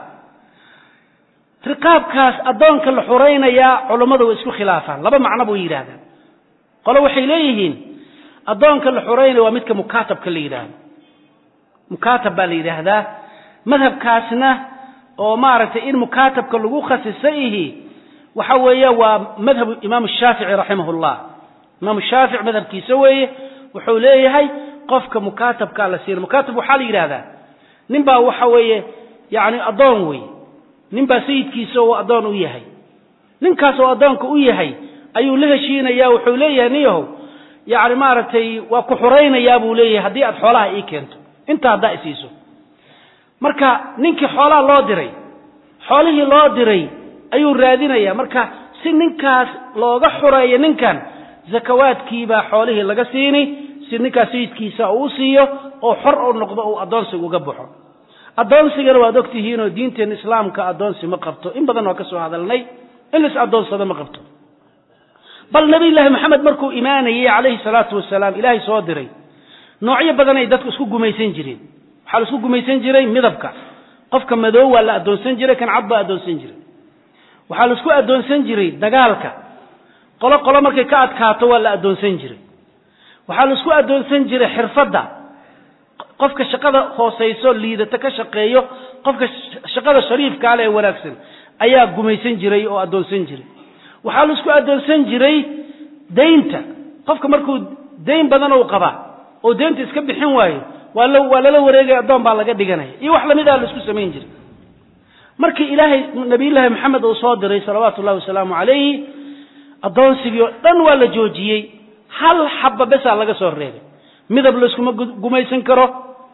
riqaabkaas addoonka la xuraynayaa culammadu way isku khilaafaan laba macno buu yidhahdaan qole waxay leeyihiin addoonka la xureynaya waa midka mukaatabka la yidhaahdo mukaatab baa la yidhaahdaa madhabkaasna oo maaragtay in mukaatabka lagu khasisa ihi waxa weeye waa madhabu imaam shaafici raximah llah imaam shaafic madhabkiisa weeye wuxuu leeyahay qofka mukaatabkaa la siina mukaatab waxaa la yidhahdaa nin baa waxa weeye yani addoon wey nin baa sayidkiisa uu addoon u yahay ninkaas oo addoonka u yahay ayuu la heshiinaya wuxuu leeyahay niyahow yani maaragtay waa ku xuraynayaa buu leeyahay haddii aad xoolaha ii keento inta haddaa isiiso marka ninkii xoolaha loo diray xoolihii loo diray ayuu raadinaya marka si ninkaas looga xureeyo ninkan zakawaadkiibaa xoolihii laga siini si ninkaas sayidkiisa uu siiyo oo xor u noqdo uu addoonsiga uga baxo addoonsigana waad ogtihiinoo diinteena islaamka addoonsi ma qabto in badan waa ka soo hadalnay in lais addoonsado ma qabto bal nabiyullaahi maxamed markuu imaanayey calayhi salaatu wasalaam ilaahay soo diray noocyo badanay dadku isku gumaysan jireen waxaa la isku gumaysan jiray midabka qofka madoow waa la addoonsan jiray kan cad baa addoonsan jiray waxaa la isku addoonsan jiray dagaalka qolo qolo markay ka adkaato waa la addoonsan jiray waxaa la isku addoonsan jiray xirfadda qofka shaqada hoosayso liidato ka shaqeeyo qofka shaqada shariifkaale ee wanaagsan ayaa gumaysan jiray oo addoonsan jiray waxaa la isku addoonsan jiray daynta qofka markuu dayn badan ou qabaa oo deynta iska bixin waayo waa la waa lala wareegaya addoon baa laga dhiganaya iyo wax lamid ah la isku samayn jiray markii ilaahay nabiyullaahi maxamed uu soo diray salawaatu ullahi wasalaamu calayhi addoonsigii oo dhan waa la joojiyey hal xabba besaa laga soo reebay midab layskuma gumaysan karo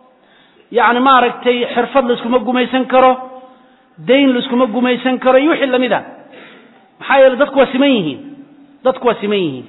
yacni maaragtay xirfad layskuma gumaysan karo dayn layskuma gumaysan karo iyo wixii lamid a maxaa yeele dadku waa siman yihiin dadku waa siman yihiin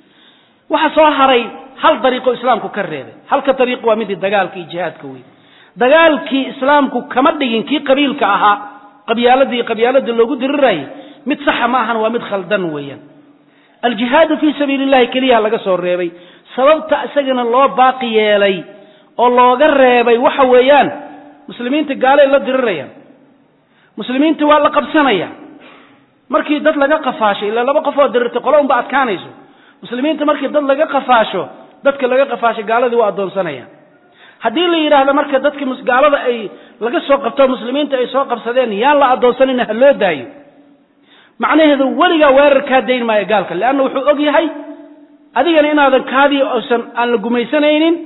waxaa soo haray hal dariiqo islaamku ka reebay halka dariiq waa midii dagaalka iyo jihaadka wey dagaalkii islaamku kama dhigin kii qabiilka ahaa qabyaaladii qabyaalada loogu dirirayay mid saxa ma ahan waa mid khaldan weeyaan aljihaadu fii sabiili llahi keliyaha laga soo reebay sababta isagana loo baaqi yeelay oo looga reebay waxa weeyaan muslimiinta gaalay la dirirayaan muslimiinta waa la qabsanaya markii dad laga qafaasho ilaa laba qof oo dirirtay qolo unba adkaanayso muslimiinta markii dad laga qafaasho dadka laga qafaasho gaaladii waa addoonsanayaan haddii la yidhaahdo marka dadki gaalada ay laga soo qabto muslimiinta ay soo qabsadeen yaan la addoonsanayna ha loo daayo macnaheedu weligaa weerar kaa dayn maayo gaalka leanna wuxuu og yahay adigana inaadan kaadii osan aan la gumaysanaynin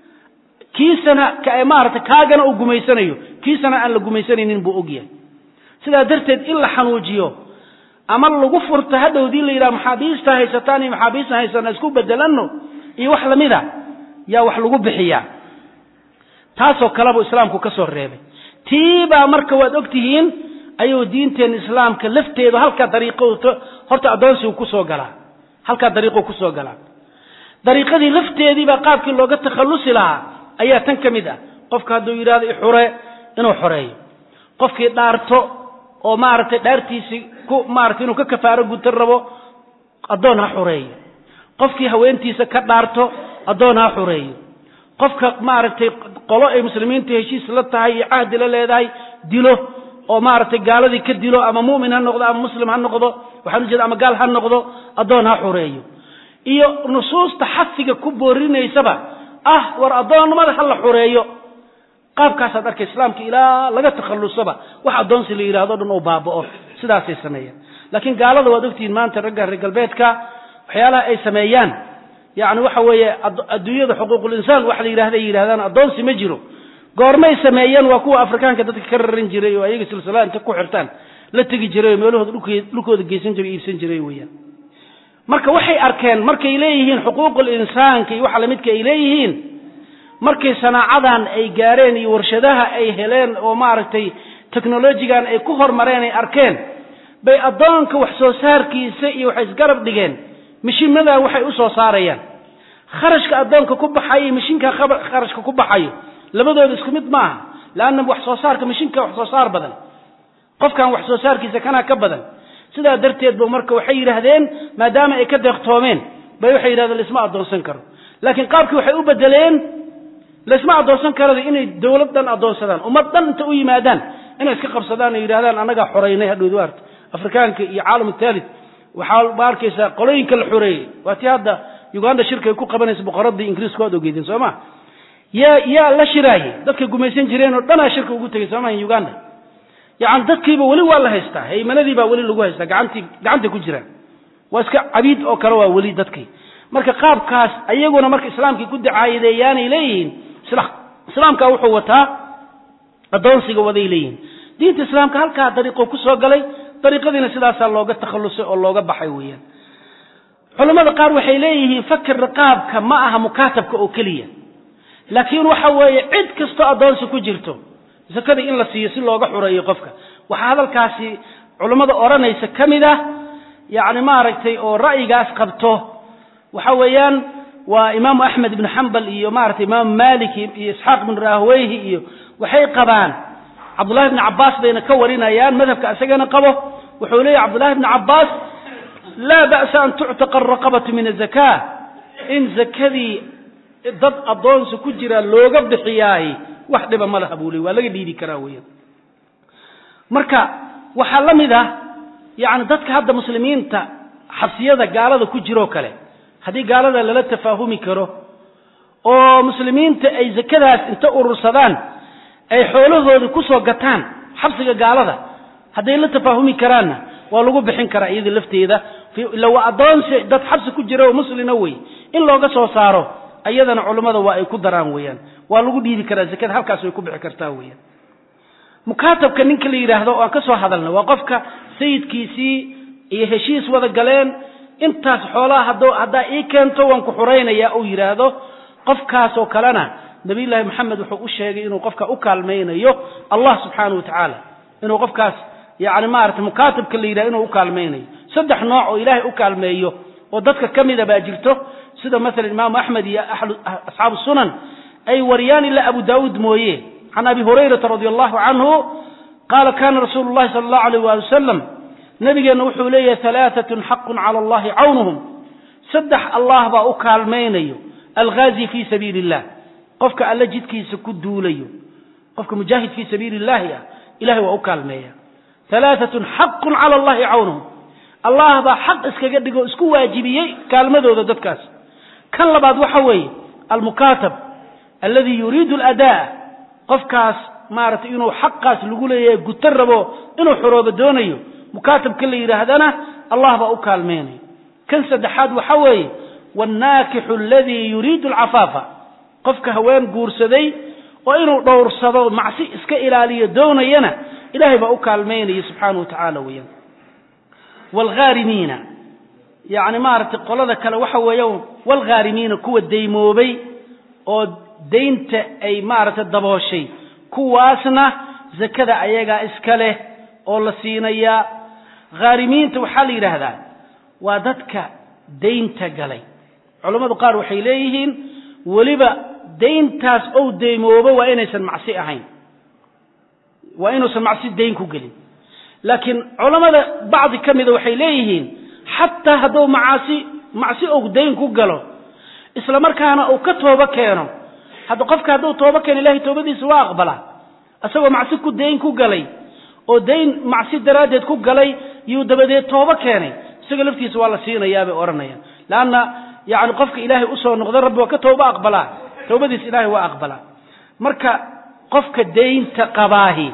kiisana maarata kaagana uu gumaysanayo kiisana aan la gumaysanaynin buu og yahay sidaa darteed in la xanuujiyo ama lagu furto hadhowdii la yidhaha maxaabiista haysataan iyo maxaabiista haysana isku bedelanno iyo wax lamid a yaa wax lagu bixiyaa taasoo kalebuu islaamku ka soo reebay tiibaa marka waad og tihiin ayuu diinteena islaamka lafteedu halkaa dariiqo horta addoonsigu kusoo galaa halkaa dariiqou kusoo galaa dariiqadii lafteediibaa qaabkii looga takhallusi lahaa ayaa tan ka mid ah qofka hadduu yidhahdo ixure inuu xoreeyo qofkii dhaarto oo maaragtay dhaartiisii ku maaratay inuu ka kafaaro gutan rabo addoon ha xoreeyo qofkii haweentiisa ka dhaarto addoon ha xoreeyo qofka maaragtay qolo ay muslimiinta heshiis la tahay iyo cahdi la leedahay dilo oo maaragtay gaaladii ka dilo ama mu'min ha noqdo ama muslim ha noqdo waxaan ujeeda ama gaal ha noqdo addoon ha xoreeyo iyo nusuusta xafiga ku boorinaysaba ah war addoonnimada ha la xoreeyo qaabkaasaad arkay islaamka ilaa laga takhallusaba wax addoonsi la yidhahdo o dhan uu baaba'o sidaasay sameeyaan laakiin gaalada waad ogtihiin maanta ragga reer galbeedka waxyaalaha ay sameeyaan yacni waxa weeye adduunyada xuquuqul insaan wax la yidhahda ay yidhahdaan addoonsi ma jiro goormay sameeyeen waa kuwa afrikaanka dadka ka raran jiray oo ayaga silsilada inta ku xirtaan la tegi jiray oo meelahooda dhulkooda geysan jiray iibsan jiray weeyaan marka waxay arkeen markay leeyihiin xuquuqul insaanka iyo waxa lamidka ay leeyihiin markay sanaacadan ay gaareen iyo warshadaha ay heleen oo maaragtay technolojigan ay ku hormareen ay arkeen bay addoonka wax soo saarkiisa iyo waxay isgarab dhigeen mishimadan waxay u soo saarayaan kharashka addoonka ku baxayo iyo mishinka kharashka ku baxayo labadooda isku mid maaha leanna wax soo saarka mishinka wax soo saar badan qofkan wax soo saarkiisa kanaa ka badan sidaa darteed ba marka waxay yidhaahdeen maadaama ay ka deeqtoomeen bay waxay yidhahdeen laisma addoonsan karo laakiin qaabkii waxay u bedeleen laisma addoonsan karada inay dowlad dhan addoonsadaan ummad dhan inta u yimaadaan inay iska qabsadaan oo yidhahdaan annagaa xoreynay hadhowd waarta afrikaanka iyo caalam thalith waxaa ma arkaysaa qolooyinka la xoreeyey waa tii hadda uganda shirka ay ku qabanaysa boqoradii ingiriiska waad ogeydeen soo ma yaa yaa la shiraayey dadka gumaysan jireen oo dhanaa shirka ugu tegay soo maha uganda yani dadkiiba weli waa la haystaa haymanadii baa weli lagu haystaa gacantii gacanta ku jiraan waa iska cabiid oo kale waa weli dadkii marka qaabkaas ayaguna marka islaamkii ku dacaayadeeyaanay leeyihiin islaamka wuxuu wataa addoonsiga waday leeyihiin diinta islaamka halkaa dariiqo ku soo galay dariiqadiina sidaasaa looga takhallusay oo looga baxay weeyaan culammada qaar waxay leeyihiin fakir riqaabka ma aha mukaatabka oo keliya laakiin waxa weeye cid kastoo addoonsi ku jirto sakada in la siiyo si looga xureeyo qofka waxaa hadalkaasi culammada odhanaysa ka mid ah yacni maaragtay oo ra'yigaas qabto waxa weeyaan waa imaamu axmed ibnu xambal iyo maaragtay imaamu malik iyo isxaaq ibnu rahweyhi iyo waxay qabaan cabdullahi bni cabbaas bayna ka warinayaan madhabka isagana qabo wuxuu leeyahy cabdullahi bni cabbaas laa ba'sa an tuctaqa araqabatu min azaka in zakadii dad addoonsi ku jira looga bixiyaahi wax dhiba ma laha buu ley waa laga dhiidi karaa weeyaan marka waxaa la mid ah yacni dadka hadda muslimiinta xabsiyada gaalada ku jiroo kale haddii gaalada lala tafaahumi karo oo muslimiinta ay zakadaas inta urursadaan ay xoolahoodii kusoo gataan xabsiga gaalada hadday la tafaahumi karaanna waa lagu bixin karaa iyada lafteeda ila waa addoonsi dad xabsi ku jira oo muslina wey in looga soo saaro ayadana culummada waa ay ku daraan weeyaan waa lagu dhiibi karaa zakada halkaas way ku bixi kartaa weeyaan mukaatabka ninka la yidhaahdo oo aan ka soo hadalna waa qofka sayidkiisii iyo heshiis wada galeen intaas xoolaha hadduu haddaa ii keento waan ku xuraynayaa uu yidhaahdo qofkaasoo kalena nabiyullaahi maxamed wuxuu u sheegay inuu qofka u kaalmaynayo allah subxaana wa tacaala inuu qofkaas yani maarata mukaatabka la yidhahdo inuu u kaalmaynayo saddex nooc oo ilaahay u kaalmeeyo oo dadka ka mida baa jirto sida masalan imaamu axmed iyo asxaabu sunan ay wariyaan ilaa abu daawuud mooye can abi hurayrata radi allahu canhu qaala kana rasuulu llahi sala allahu alayh waali wasalam nabigeenna wuxuu leeyahay alaaatun xaqun cala allahi cawnuhum saddex allah baa u kaalmaynayo alghaazi fii sabiili illah qofka alla jidkiisa ku duulayo qofka mujaahid fii sabiili illahi ah ilahay waa u kaalmeeya alaaatun xaqun cala allahi cawnuhum allah baa xaq iskaga dhigo isku waajibiyey kaalmadooda dadkaas kan labaad waxa weeye almukaatab alladii yuriidu aladaa qofkaas maaragtay inuu xaqaas lagu leeyahay guto rabo inuu xoroobo doonayo mukaatabka la yidhaahdana allah baa u kaalmeynayo kan saddexaad waxa weeye wاnnaakixu aladii yuriidu alcafaafa qofka haween guursaday oo inuu dhowrsado macsi iska ilaaliyo doonayana ilahay baa u kaalmeynaya subxaanahu wa tacaala weeyaan waalghaarimiina yacni maaragtay qolada kale waxa weeya waalghaarimiina kuwa daymoobay oo daynta ay maaragtay dabooshay kuwaasna zakada ayagaa iska leh oo la siinayaa ghaarimiinta waxaa la yidhaahdaa waa dadka daynta galay culammadu qaar waxay leeyihiin weliba dayntaas ou daymoobo waa inaysan macsi ahayn waa inuusan macsi dayn ku gelin laakiin culammada bacdi ka mida waxay leeyihiin xataa hadduu macaasi macsi ou dayn ku galo isla markaana uu ka toobo keeno hadda qofka hadduu toobo keeno ilahay toobadiisa waa aqbalaa isagoo macsi ku dayn ku galay oo dayn macsi daraaddeed ku galay yuu dabadeed toobo keenay isaga laftiisa waa la siinayaa bay odhanayaan leanna yani qofka ilaahay usoo noqda rabbi waa ka toobo aqbalaa toobadiisa ilaahay waa aqbalaa marka qofka daynta qabaahi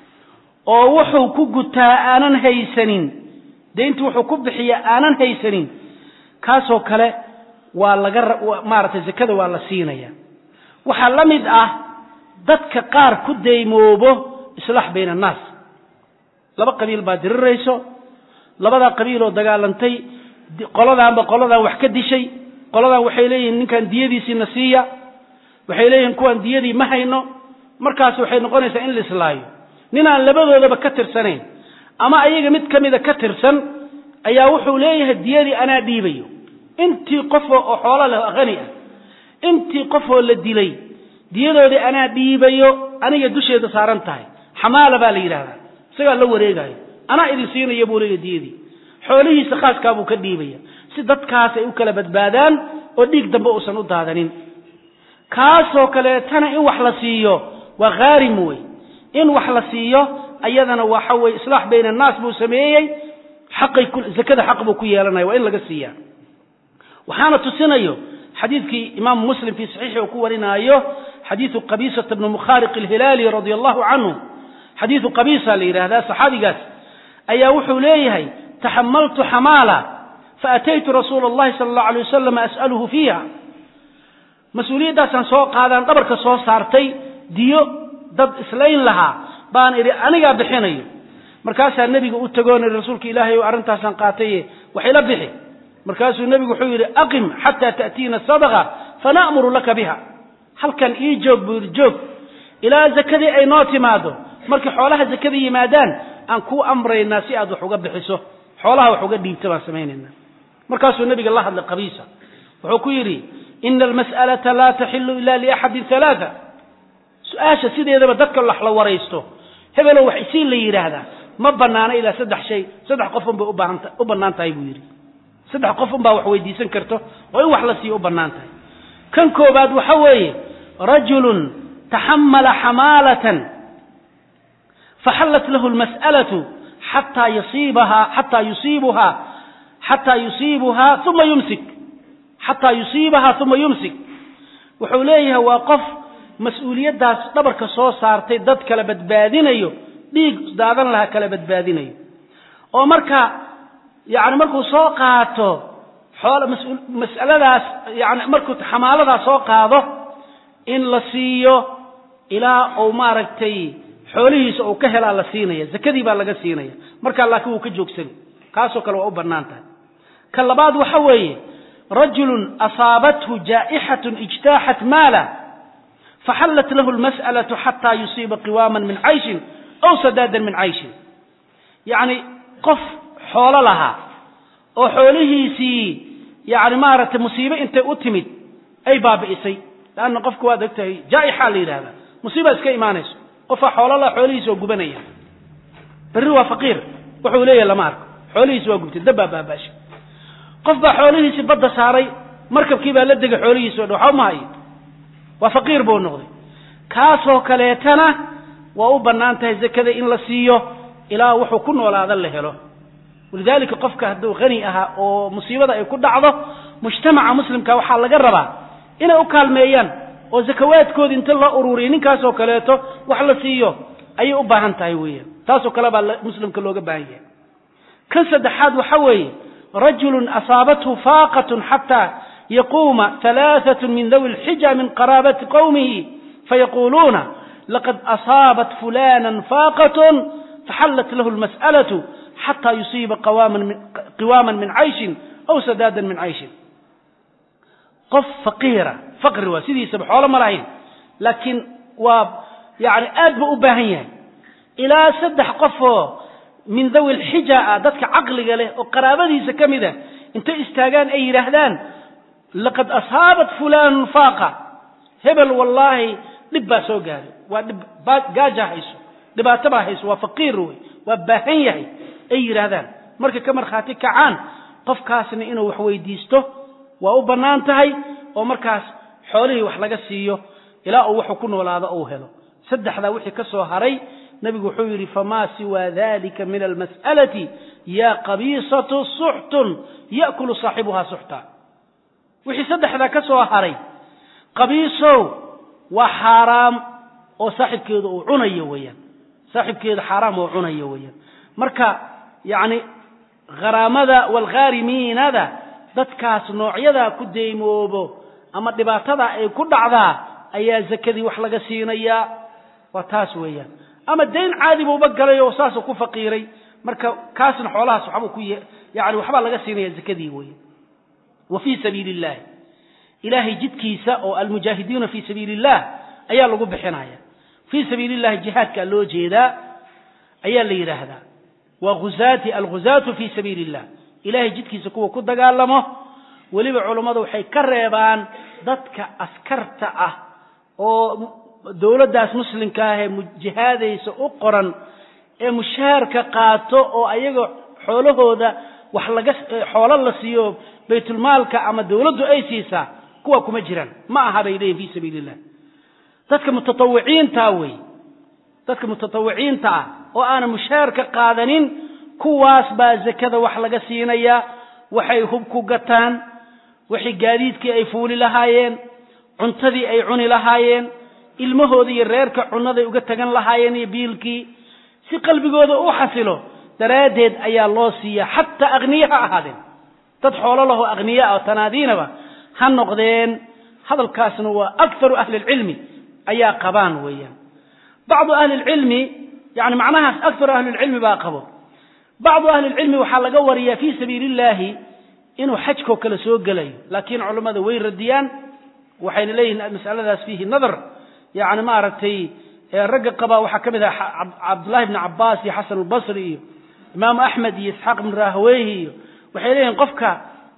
oo wuxuu ku gutaa aanan haysanin dayntii wuxuu ku bixiya aanan haysanin kaasoo kale waa laga maaragtay zakada waa la siinaya waxaa la mid ah dadka qaar ku daymoobo islaax bayna annaas laba qabiil baa dirirayso labadaa qabiiloo dagaalantay qoladaanba qoladaan wax ka dishay qoladan waxay leeyihiin ninkan diyadiisiina siiya waxay leeyihiin kuwaan diyadii ma hayno markaas waxay noqonaysaa in la islaayo ninaan labadoodaba ka tirsanayn ama ayaga mid ka mida ka tirsan ayaa wuxuu leeyahay diyadii anaa dhiibayo intii qofoo oo xoola leh hani ah intii qofoo la dilay diyadoodii anaa dhiibayo aniga dusheeda saaran tahay xamaala baa la yidhahdaa isagaa la wareegayo anaa idin siinaya buu leeyahy diyadii xoolihiisa khaaskaa buu ka dhiibaya si dadkaas ay u kala badbaadaan oo dhiig dambe uusan u daadanin kaasoo kaleetana in wax la siiyo waa khaarim wey in wax la siiyo ayadana waxa weye islaax bayna annaas buu sameeyey xaqay zakada xaq buu ku yeelanaya waa in laga siiyaa waxaana tusinayo xadiidkii imaamu muslim fii saxiixi uu ku warinaayo xadiidu qabisata bni mukhaariq alhilaali radia allahu canhu xadiidu qabisa la yidhaahdaa saxaabigaas ayaa wuxuu leeyahay taxamaltu xamaala faataytu rasuula allahi sala allahu alay wasalam as'aluhu fiiha mas-uuliyaddaasaan soo qaadaan dhabarka soo saartay diyo dad islayn lahaa baan idhi anigaa bixinayo markaasaa nebiga u tagoon ihi rasuulka ilaahay o arrintaasaan qaataye waxayla bixi markaasuu nebigu wuxuu yidhi aqim xataa ta'tiina sadaqa fana'muru laka biha halkan ii joog buu yidhi joog ilaa zakadii ay noo timaado markay xoolaha zakada yimaadaan aan kuu amraynaa si aad wax uga bixiso xoolaha wax uga dhiibta baan samaynaynaa markaasuu nebiga la hadlay qabiisa wuxuu ku yidhi ina almas'alata laa taxilu ila liaxadin halaaa su-aasha sideedaba dadka wax la waraysto hebelow wax isii la yidhaahdaa ma banaana ilaa saddex shay saddex qofun bay ubaahanta u bannaan tahay buu yidhi saddex qofun baa wax weydiisan karto oo in wax la siiyo u bannaan tahay kan koobaad waxa weeye rajulun taxamala xamaalatan faxallat lahu lmas'alatu xataa yusiibahaa xataa yusiibuhaa xataa yusiibuhaa uma yumsik xataa yusiibahaa uma yumsik wuxuu leeyahay waa qof mas-uuliyaddaas dhabarka soo saartay dad kala badbaadinayo dhiig daadan lahaa kala badbaadinayo oo marka yani markuu soo qaato xool mas'aladaas yani markuu xamaaladaas soo qaado in la siiyo ilaa uu maaragtay xoolihiisa uu ka helaa la siinaya zakadii baa laga siinaya markaa laakiin wuu ka joogsani kaasoo kale waa u bannaan tahay ka labaad waxa weeye rajulun asaabathu jaa'ixatun ijtaaxat maala faxallat lahu lmas'alatu xataa yusiiba qiwaaman min cayshin aw sadaadan min cayshin yacni qof xoolo lahaa oo xoolihiisii yani maaragtay musiibe intay u timid ay baabi'isay leanna qofku waad og tahay jaa'ixa la yidhahdaa musiiba iska imaanayso qofaa xoolo laha xoolihiisa oo gubanaya berri waa faqiir wuxuu leeyahay lama arko xoolihiisi waa gubtay dabbaa baabaashay qof baa xoolihiisii badda saaray markabkii baa la degay xoolihiisi o dhan waxba ma hayo waa faqiir buu noqday kaasoo kaleetana waa u bannaan tahay zakada in la siiyo ilaa wuxuu ku noolaada la helo walidaalika qofka hadduu hani ahaa oo musiibada ay ku dhacdo mujtamaca muslimka waxaa laga rabaa inay u kaalmeeyaan oo zakawaadkoodi inta loo ururiya ninkaasoo kaleeto wax la siiyo ayay u baahan tahay weeyaan taasoo kale baa muslimka looga baahan yahay kan saddexaad waxa weeye rajulun asaabathu faaqatun xataa yaquuma halaaثat min dawi lxija min qaraabati qowmihi fayaquuluuna laqad asaabat fulana faaqatun faxallat lahu lmas'alatu xataa yusiiba qiwaama min cayshin aw sadaadan min cayshin qof faqiira faqri waa sidiisaba xoolo ma lahayn laakiin waa yani aad buu u baahan yahay ilaa saddex qofoo min dawi lxija ah dadka caqliga leh oo qaraabadiisa ka mid a intay istaagaan ay yidhaahdaan laqad asaabat fulanun faaqa hebel wallaahi dhib baa soo gaaray waa dhib gaaja hayso dhibaato baa hayso waa faqiir wey waa baahan yahay ay yidhaahdaan markay ka markhaati kacaan qofkaasna inuu wax weydiisto waa u bannaan tahay oo markaas xoolihii wax laga siiyo ilaa uu wuxuu ku noolaado uu helo saddexdaa wixii ka soo haray nebigu wuxuu yidhi famaa siwaa dalika min almas'alati yaa qabiisatu suxtun ya'kulu saaxibuhaa suxta wixii saddexdaa ka soo haray qabiisow waa xaaraam oo saaxibkeedu uu cunayo weeyaan saaxibkeedu xaaraam oo cunayo weeyaan marka yacni kharaamada waalkhaarimiinada dadkaas noocyadaa ku deymoobo ama dhibaatadaa ay ku dhacdaa ayaa zakadii wax laga siinayaa waa taas weeyaan ama dayn caadi buuba galay oo saasuu ku faqiiray marka kaasna xoolahaas waxbuu ku yani waxbaa laga siinaya zakadii weeye wa fii sabiili illahi ilaahay jidkiisa oo almujaahidiina fii sabiili illah ayaa lagu bixinaya fii sabiili illahi jihaadkaa loo jeedaa ayaa la yidhaahdaa waa huzaati alguzaatu fii sabiili illah ilahay jidkiisa kuwa ku dagaalamo weliba culummadu waxay ka reebaan dadka askarta ah oo dowladdaas muslimka ah ee jihaadaysa u qoran ee mushaharka qaato oo ayaga xoolahooda wax laga xoolo la siiyo baytulmaalka ama dowladdu ay siisaa kuwa kuma jiraan ma aha bay leeyihin fii sabiili illah dadka mutatawiciinta wey dadka mutatawiciinta ah oo aanan mushaharka qaadanin kuwaas baa zakada wax laga siinayaa waxay hub ku gataan waxay gaadiidkii ay fuuli lahaayeen cuntadii ay cuni lahaayeen ilmahooda iyo reerka cunaday uga tagan lahaayeen iyo biilkii si qalbigooda u xasilo daraaddeed ayaa loo siiyaa xataa akhniye ha ahaadeen dad xoolo lahoo akhniye ah oo tanaadiinaba ha noqdeen hadalkaasna waa akharu ahli lcilmi ayaa qabaan weeyaan bacdu ahli lcilmi yani macnahaas akharu ahli lcilmi baa qabo bacdu ahli lcilmi waxaa laga wariyaa fii sabiili illaahi inuu xajkoo kale soo gelayo laakiin culammada way radiyaan waxayna leeyihiin masaladaas fiihi nadar yani maaragtay ragga qabaa waxaa ka mid ah cabdullahi bni cabaas iyo xasan albasri iyo imaamu axmed iyo isxaaq ibn rahweyhi iyo waxay leeyihin qofka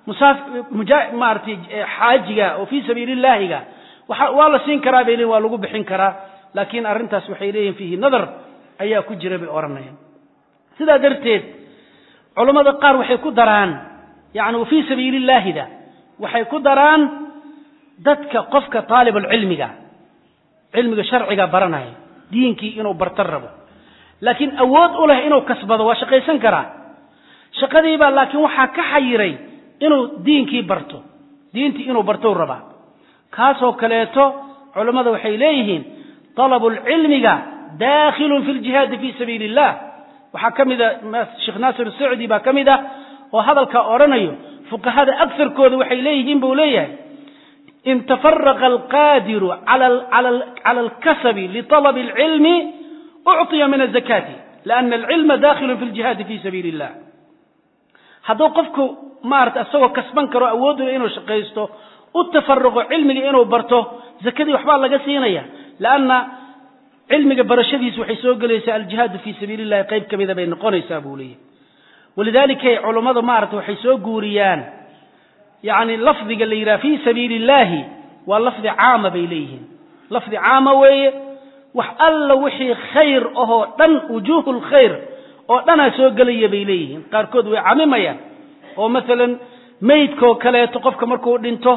maaragtay xaajiga oo fii sabiili illaahiga waa la siin karaa bay leeyihin waa lagu bixin karaa laakiin arrintaas waxay leeyihin fiihi nadar ayaa ku jira bay odhanayaan sidaa darteed culammada qaar waxay ku daraan yani wa fii sabiili illaahida waxay ku daraan dadka qofka taalibulcilmiga cilmiga sharciga baranaya diinkii inuu bartan rabo laakiin awood u leh inuu kasbado waa shaqaysan karaa shaqadiibaa laakiin waxaa ka xayiray inuu diinkii barto diintii inuu bartou rabaa kaasoo kaleeto culammada waxay leeyihiin dalabulcilmiga daakhilun fi ljihaadi fi sabiili illah waxaa ka mida sheekh naasir sacdi baa ka mid ah oo hadalkaa odhanayo fuqahada agarkooda waxay leeyihiin buu leeyahay in tafaraqa alqaadiru cala alkasabi liطalabi اlcilmi ucطiya min azakati liana alcilma dakhilun fi ljihaadi fi sabiili illah hadduu qofku maarata isagoo kasban karo awoodula inuu shaqaysto u tafaruqo cilmiga inuu barto zakadii waxbaa laga siinaya lanna cilmiga barashadiisu waxay soo gelaysaa aljihaadu fi sabiili llahi qayb ka mida bay noqonaysaa buu leeyahy walidaalika culummadu maarata waxay soo guuriyaan yani lafdiga la yidhaha fi sabiili illahi waa lafdi caama bay leeyihiin lafdi caama weeye wax alla wixii khayr ahoo dhan wujuuhu lkhayr oo dhanaa soo gelaya bay leeyihiin qaarkood way camimayaan oo maalan meydkoo kaleeto qofka markuu dhinto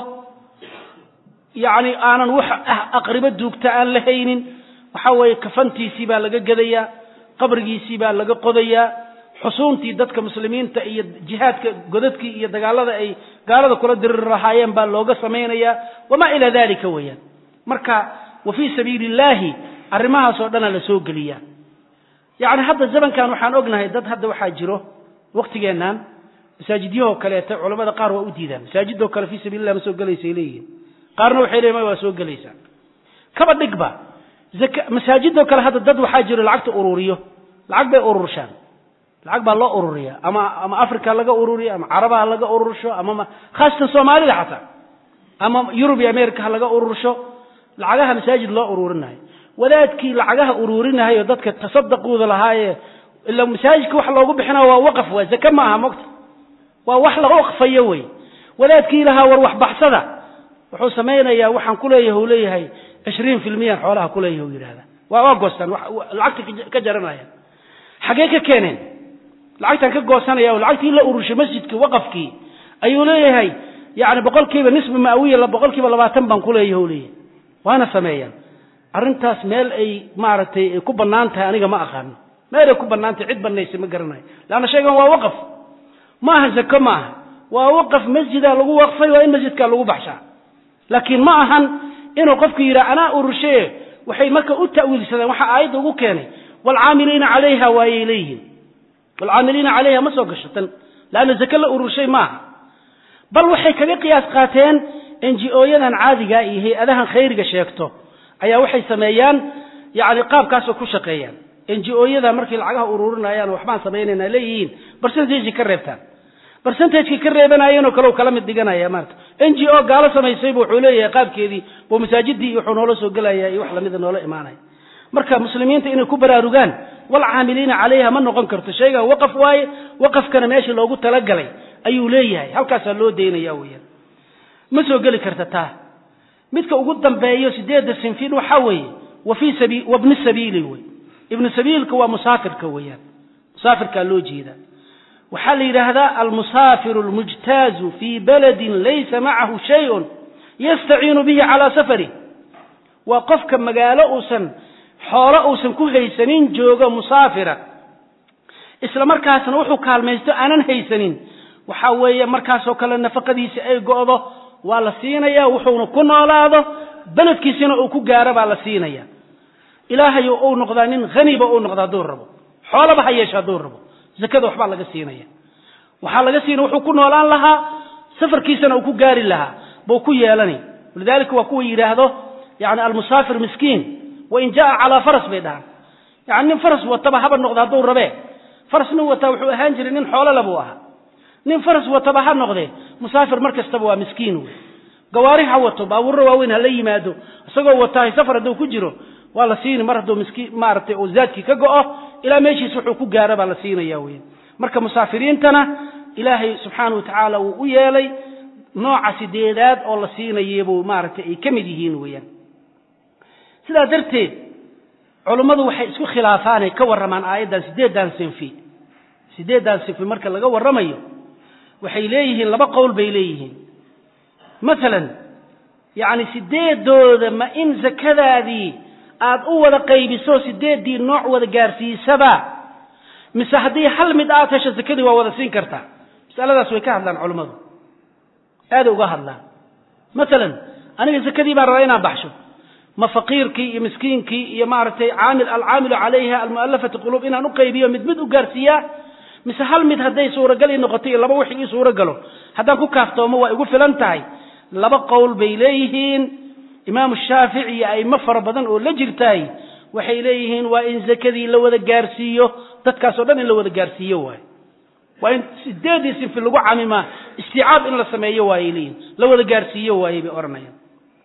yacni aanan wax aqribo duugta aan la haynin waxa weeye kafantiisii baa laga gedayaa qabrigiisii baa laga qodayaa xusuuntii dadka muslimiinta iyo jihaadka godadkii iyo dagaalada ay gaalada kula diriri lahaayeen baa looga samaynayaa wamaa ilaa dalika weeyaan marka wa fii sabiili illaahi arrimahaasoo dhana la soo geliyaa yacni hadda zamankan waxaan ognahay dad hadda waxaa jiro waktigeennan masaajidyahoo kaleeta culamada qaar waa u diidaan masaajidoo kale fii sabiilillah ma soo gelaysay leeyihin qaarna waxay leeyihin ma waa soo gelaysaa kaba dhigba masaajidoo kale hadda dad waxaa jiro lacagta ururiyo lacag bay ururshaan lacag baa loo ururiya ama ama africa laga ururiyo ama carabaha laga urursho ama khaasatan soomaalida xataa ama yurub iyo america ha laga urursho lacagaha masaajid loo ururinayo wadaadkii lacagaha ururinahayo dadka tasaddaquuda lahaaye ila masaajidka wax loogu bixinayo waa waqaf waa zake ma aha mogta waa wax la waqfayo wey wadaadkii lahaa war waxbaxsada wuxuu samaynayaa waxaan kuleeyahay u leeyahay cishriin filmiyan xoolaha kuleeyahay u yidhahda waa waa goostaan lacagta ka jaranayaan xaggee ka keeneen lacagtaan ka goosanaya oo lacagtii la urushay masjidkii waqafkii ayuu leeyahay yani boqol kiiba nisbi maawiya boqol kiiba labaatan baan kuleeyahay u leeyahay waana sameeyaan arrintaas meel ay maaragtay ay ku bannaan tahay aniga ma aqaano meel ay ku bannaan tahay cid banaysa ma garanayo leanna shaygan waa waqaf ma aha zako ma aha waa waqaf masjidaa lagu waqfay waa in masjidkaa lagu baxshaa laakiin ma ahan inuu qofku yidhaha anaa urushaye waxay marka u ta'wiilsadeen waxaa aayadda ugu keenay waalcaamiliina calayha waayay leeyihiin waalcaamiliina calayha ma soo gasho tan leanna zake la ururshay maaha bal waxay kaga qiyaas qaateen n g o-yadan caadigaa iyo hay-adahan khayriga sheegto ayaa waxay sameeyaan yani qaabkaasoo ku shaqeeyaan n g o-yada markay lacagaha ururinayaan waxbaan samaynayna leeyihiin barcentage ka reebtaan barcentageki ka reebanayeenoo kale kala mid dhiganaya maarata n g o gaalo samaysaybu wuxuu leeyahay qaabkeedii buu masaajidii iyo wuxuu noola soo gelaya iyo wax lamida noola imaanaya marka muslimiinta inay ku baraarugaan walcaamiliina calayha ma noqon karto shaygan waqaf waaye waqafkana meeshii loogu talagalay ayuu leeyahay halkaasaa loo daynaya weyaan ma soo geli karta taa midka ugu dambeeyo sideedda sinfin waxaa weeye wa fii sabi wabni sabiili wey ibnu sabiilka waa musaafirka weeyaan musaafirkaa loo jeedaa waxaa la yidhaahdaa almusaafiru almujtaazu fii baladin laysa macahu shayun yastaciinu bihi calaa safari waa qofka magaalo uusan xoolo uusan ku haysanin joogo musaafira isla markaasna wuxuu kaalmaysto aanan haysanin waxaa weeye markaasoo kale nafaqadiisa ay go'do waa la siinaya wuxuuna ku noolaado beledkiisina uu ku gaaro baa la siinaya ilaahay uu noqdaa nin haniba uu noqda hadduu rabo xoolaba ha yeesha hadduu rabo zakada waxbaa laga siinaya waxaa laga siina wuxuu ku noolaan lahaa safarkiisana uu ku gaari lahaa buu ku yeelanay walidalika waa kuwa yidhaahdo yani almusaafir miskiin wain jaa calaa faras bay dhahaan yani nin faras wataba haba noqda hadduu rabee faras nin wataa wuxuu ahaan jiray nin xoolole buu ahaa nin faras wataba ha noqdee musaafir mar kastaba waa miskiin wey gawaari ha wato baabuurro waaweyn hala yimaado isagoo watahay safar hadduu ku jiro waa la siini mar hadduu miskiin maaragtay oo zaadkii ka go'o ilaa meeshiis wuxuu ku gaaro baa la siinaya weyan marka musaafiriintana ilaahay subxaana wa tacaala wuu u yeelay nooca sideedaad oo la siinayebuu maaragtay ay ka mid yihiin weeyaan sidaa darteed culummadu waxay isku khilaafaanay ka warramaan aayaddan sideeddan sinfi sideeddan sinfi marka laga warramayo waxay leeyihiin laba qowl bay leeyihiin masalan yacni sideedooda ma in zakadaadii aad u wada qaybiso sideeddii nooc wada gaarsiisaba mise haddii hal mid aad hesho zakadii waa wada siin kartaa masaladaas way ka hadlaan culummadu aaday uga hadlaan masalan aniga zakadii baan rabaa inaan baxsho ma faqiirkii iyo miskiinkii iyo maaragtay caamil alcaamilu calayha almu'alafati quluub inaan u qaybiyo mid mid u gaarsiiyaa mise hal mid hadday suuragal ii noqoto iyo laba wixii ii suuragalo haddaan ku kaaftoomo waa igu filan tahay laba qowl bay leeyihiin imaamu shaafici iyo a'imo fara badan oo la jirtaay waxay leeyihiin waa in zakadii la wada gaarsiiyo dadkaas oo dhan in la wada gaarsiiyo waayo waa in sideedii sinfi lagu camimaa istiicaab in la sameeyo waayay leeyihin la wada gaarsiiyo waayey bay odhanayaan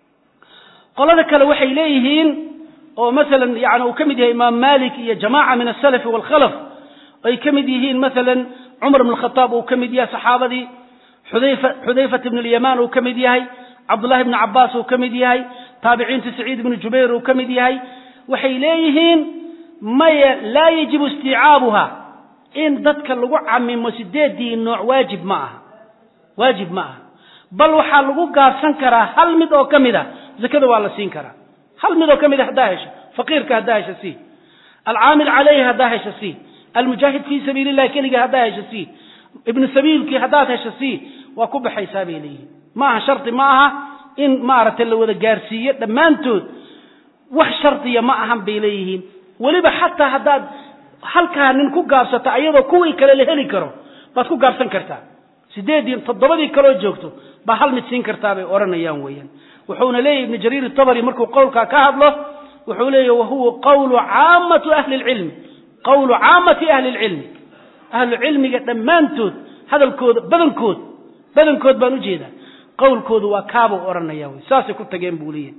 qolada kale waxay leeyihiin oo masalan yani uu ka mid yahay imaam malik iyo jamaaca min asalafi waalkhalaf ay ka mid yihiin masalan cumar bn khataab uu ka mid yahay saxaabadii xudayfa xudayfat ibn alyamaan uu ka mid yahay cabdullahi bni cabaas uu ka mid yahay taabiciinta saciid ibnu jubayr uu ka mid yahay waxay leeyihiin maya laa yajibu istiicaabuha in dadka lagu camimo sideedii nooc waajib ma aha waajib ma aha bal waxaa lagu gaabsan karaa hal mid oo ka mid a zakada waa la siin karaa hal mid oo ka mid a haddaa hesho faqiirka haddaa hesho sii alcaamil calayhi haddaa hesho sii almujaahid fii sabiili illahi keliga haddaa hesho sii ibnu sabiilkii haddaad hesho sii waa ku baxaysaa bay leeyihin ma aha shardi ma aha in maaragtay la wada gaarsiiyo dhammaantood wax shardiya ma ahan bay leeyihiin weliba xataa haddaad halkaa nin ku gaabsato ayadoo kuwii kale la heli karo baad ku gaabsan kartaa sideedii toddobadii kaloo joogto baa hal mid siin kartaa bay odhanayaan weeyaan wuxuuna leeyahy ibnu jariir itabari markuu qowlkaa ka hadlo wuxuu leeyahy wahuwa qawlu caamatu ahli lcilmi qawlu caamati ahli lcilmi ahlu cilmiga dhammaantood hadalkooda badankood badankood baan ujeedaa qowlkoodu waa kaabuu odhanaya wy saasay ku tageen buu leeyahy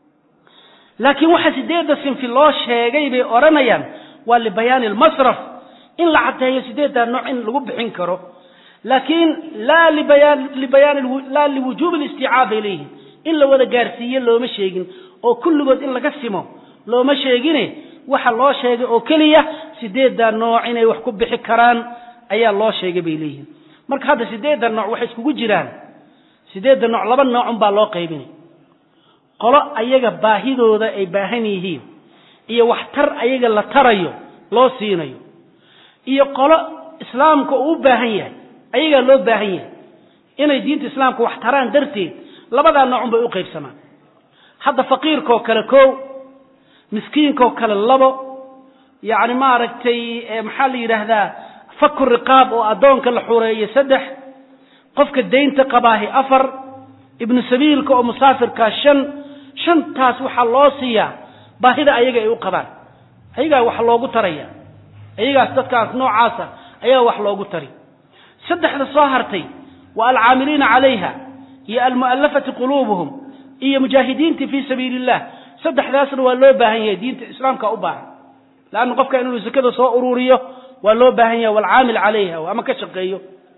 laakiin waxa sideedda sinfi loo sheegay bay odhanayaan waa libayaani almasraf in la caddeeyo sideeddaa nooc in lagu bixin karo laakiin laa libayaan libayaan laa liwujuubi listiicaab bay leeyihin in la wada gaarsiiye looma sheegin oo kulligood in laga simo looma sheegine waxa loo sheegay oo keliya sideeddaa nooc inay wax ku bixi karaan ayaa loo sheegay bay leeyihin marka hadda sideedda nooc waxay iskugu jiraan sideedda nooc laba noocun baa loo qaybinay qolo ayaga baahidooda ay baahan yihiin iyo waxtar ayaga la tarayo loo siinayo iyo qolo islaamka uu u baahan yahay ayagaa loo baahan yahay inay diinta islaamka wax taraan darteed labadaa noocun bay u qaybsamaan hadda faqiirkaoo kale kow miskiinkaoo kale labo yacni maaragtay maxaa la yidhaahdaa faku riqaab oo addoonka la xureeyo saddex qofka daynta qabaahi afar ibnu sabiilka oo musaafirkaa shan shantaas waxaa loo siiyaa baahida ayaga ay u qabaan ayagaa wax loogu taraya ayagaas dadkaas noocaasa ayaa wax loogu tari saddexda soo hartay waa alcaamiliina calayha iyo almu'allafati quluubuhum iyo mujaahidiintii fii sabiili illah saddexdaasna waa loo baahan yahay diinta islaamka u baahan leanna qofka inuu sakada soo ururiyo waa loo baahan yahay waalcaamil calayha ama ka shaqeeyo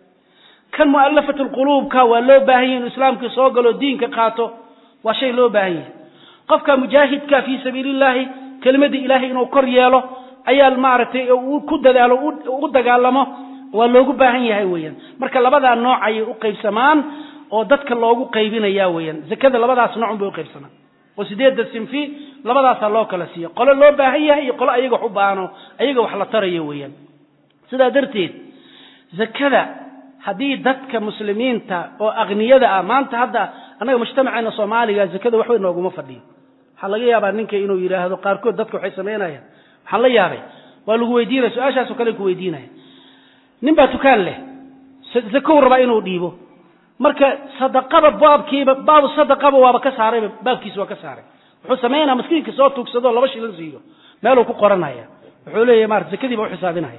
kan mu'allafat lquluubka waa loo baahan yahay inuu islaamkii soo galo diinka qaato waa shay loo baahan yahay qofka mujaahidka fii sabiili illaahi kelimadii ilaahay inuu kor yeelo ayaa maaragtay ku dadaalo u dagaalamo waa loogu baahan yahay weeyaan marka labadaa nooc ayay u qaybsamaan oo dadka loogu qaybinaya weeyaan zakada labadaas noocun bay uqaybsamaan oo sideedda sinfi labadaasaa loo kala siiya qolo loo baahan yahay iyo qolo ayaga wax u baahano ayaga wax la tarayo weeyaan sidaa darteed zakada haddii dadka muslimiinta oo akniyada ah maanta hadda annaga mujtamaceena soomaaliga zakada waxbay nooguma fadhiyo waxaa laga yaabaa ninka inuu yidhaahdo qaarkood dadka waxay samaynayaan waxaan la yaabay waa lagu weydiinaya su-aashaasoo kale ku weydiinaya nin baa tukaan leh zakow rabaa inuu dhiibo marka sadaqada baabkiiba baabu sadaqaba waaba ka saarayba baabkiisa waa ka saaray wuxuu samaynaya maskiinka soo tuugsadoo laba shilin siiyo meeluu ku qoranaya wuxuu leeyahy maarata zakadii baa uxisaabinaya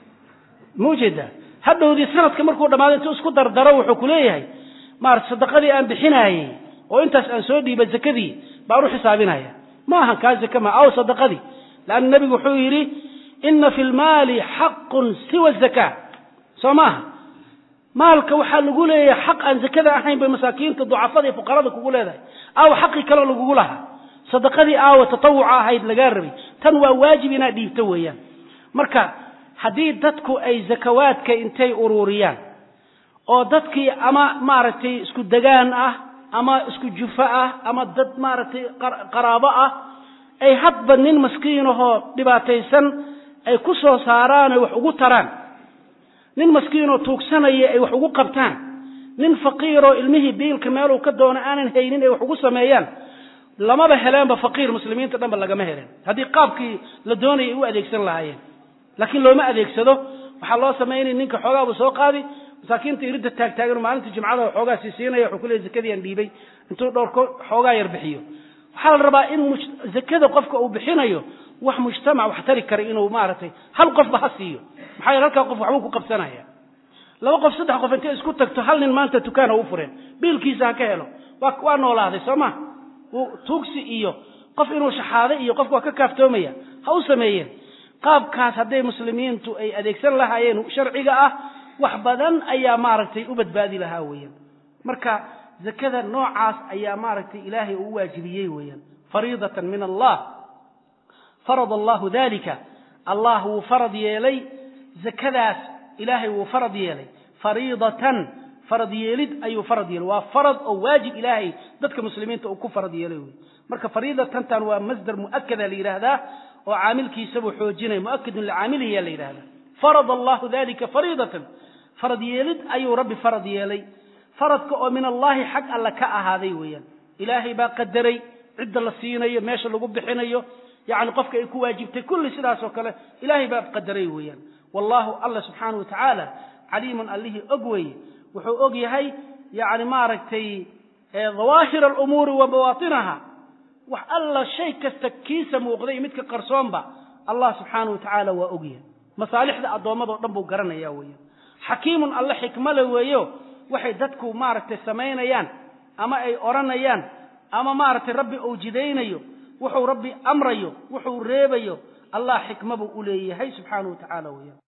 ma ujeedaa hadhowdii sanadka markuu dhamaado intuu isku dardaro wuxuu ku leeyahay maarata sadaqadii aan bixinaayey oo intaas aan soo dhiiba zakadii baan u xisaabinaya ma ahan kaa zaka ma aw sadaqadii leanna nebigu wuxuu yidhi ina fi lmaali xaqun siwa zaka soo maaha maalka waxaa lagu leeyahay xaq aan zakada ahayn bay masaakiinta ducafada iyo fuqarada kugu leedahay aawa xaqii kale lagugu lahaa sadaqadii aawa tatawuca ahayd lagaa rabay tan waa waajib inaad dhiibto weeyaan marka haddii dadku ay zakawaadka intay ururiyaan oo dadkii ama maaragtay isku degaan ah ama isku jufo ah ama dad maaragtay qaraabo ah ay hadba nin maskiinahoo dhibaataysan ay ku soo saaraan ay wax ugu taraan nin maskiinoo tuugsanaya ay wax ugu qabtaan nin faqiiroo ilmihii biilka meeluu ka doono aanan haynin ay wax ugu sameeyaan lamaba heleenba faqiir muslimiinta dhanba lagama helen haddii qaabkii la doonayay u adeegsan lahaayeen laakiin looma adeegsado waxaa loo samaynay ninka xoogaa buu soo qaadi masaakiinta iridda taagtaagan maalinta jimcada xoogaa sii siinaya wuxuu ku leeyay zakadii aan dhiibay intuu dhowr xoogaa yar bixiyo waxaa la rabaa in zakada qofka uu bixinayo wax mujtamac wax tari kara inuu maaragtay hal qofba ha siiyo maxaa yeele halkaa qof waxbuu ku qabsanaya laba qof saddex qof intay isku tagto hal nin maanta dukaan ha u fureen biilkiisa ha ka helo waa waa noolaaday soo ma tuugsi iyo qof inuu shaxaaday iyo qofka waa ka kaaftoomaya ha u sameeyeen qaabkaas hadday muslimiintu ay adeegsan lahaayeen sharciga ah wax badan ayaa maaragtay u badbaadi lahaa weeyaan marka zakada noocaas ayaa maaragtay ilaahay uu waajibiyey weeyaan fariidatan min allah farad allahu dalika allah wuu farad yeelay zakadaas ilaahay wuu farad yeelay fariidatan farad yeelid ayuu farad yeelay waa farad oo waajib ilaahay dadka muslimiinta uu ku farad yeelay wey marka fariidatantan waa masdar mu'akada la yidhaahdaa oo caamilkiisabuu xoojinaya mu'akadun licaamilihi yaa la yidhahdaa farad allahu dalika fariidatan farad yeelid ayuu rabbi farad yeelay faradka oo min allahi xag alla ka ahaaday weeyaan ilaahay baa qadaray cidda la siinayo meesha lagu bixinayo yacni qofka ay ku waajibtay kulli sidaas oo kale ilaahay baa qadaray weeyaan wallahu alla subxaanahu wa tacaala caliimun allihii og weeye wuxuu og yahay yacni maaragtay dawaahir alumuuri wa bawaatinaha wax alla shay kasta kiisa muuqday midka qarsoonba allah subxaanahu wa tacaala waa og yahay masaalixda addoommadao dhan buu garanaya weeyaan xakiimun alle xikmale weeyo waxay dadku maaragtay samaynayaan ama ay odhanayaan ama maaragtay rabbi uu jidaynayo wuxuu rabbi amrayo wuxuu reebayo allah xikma buu u leeyahay subxaanahu wa tacaala weeyaan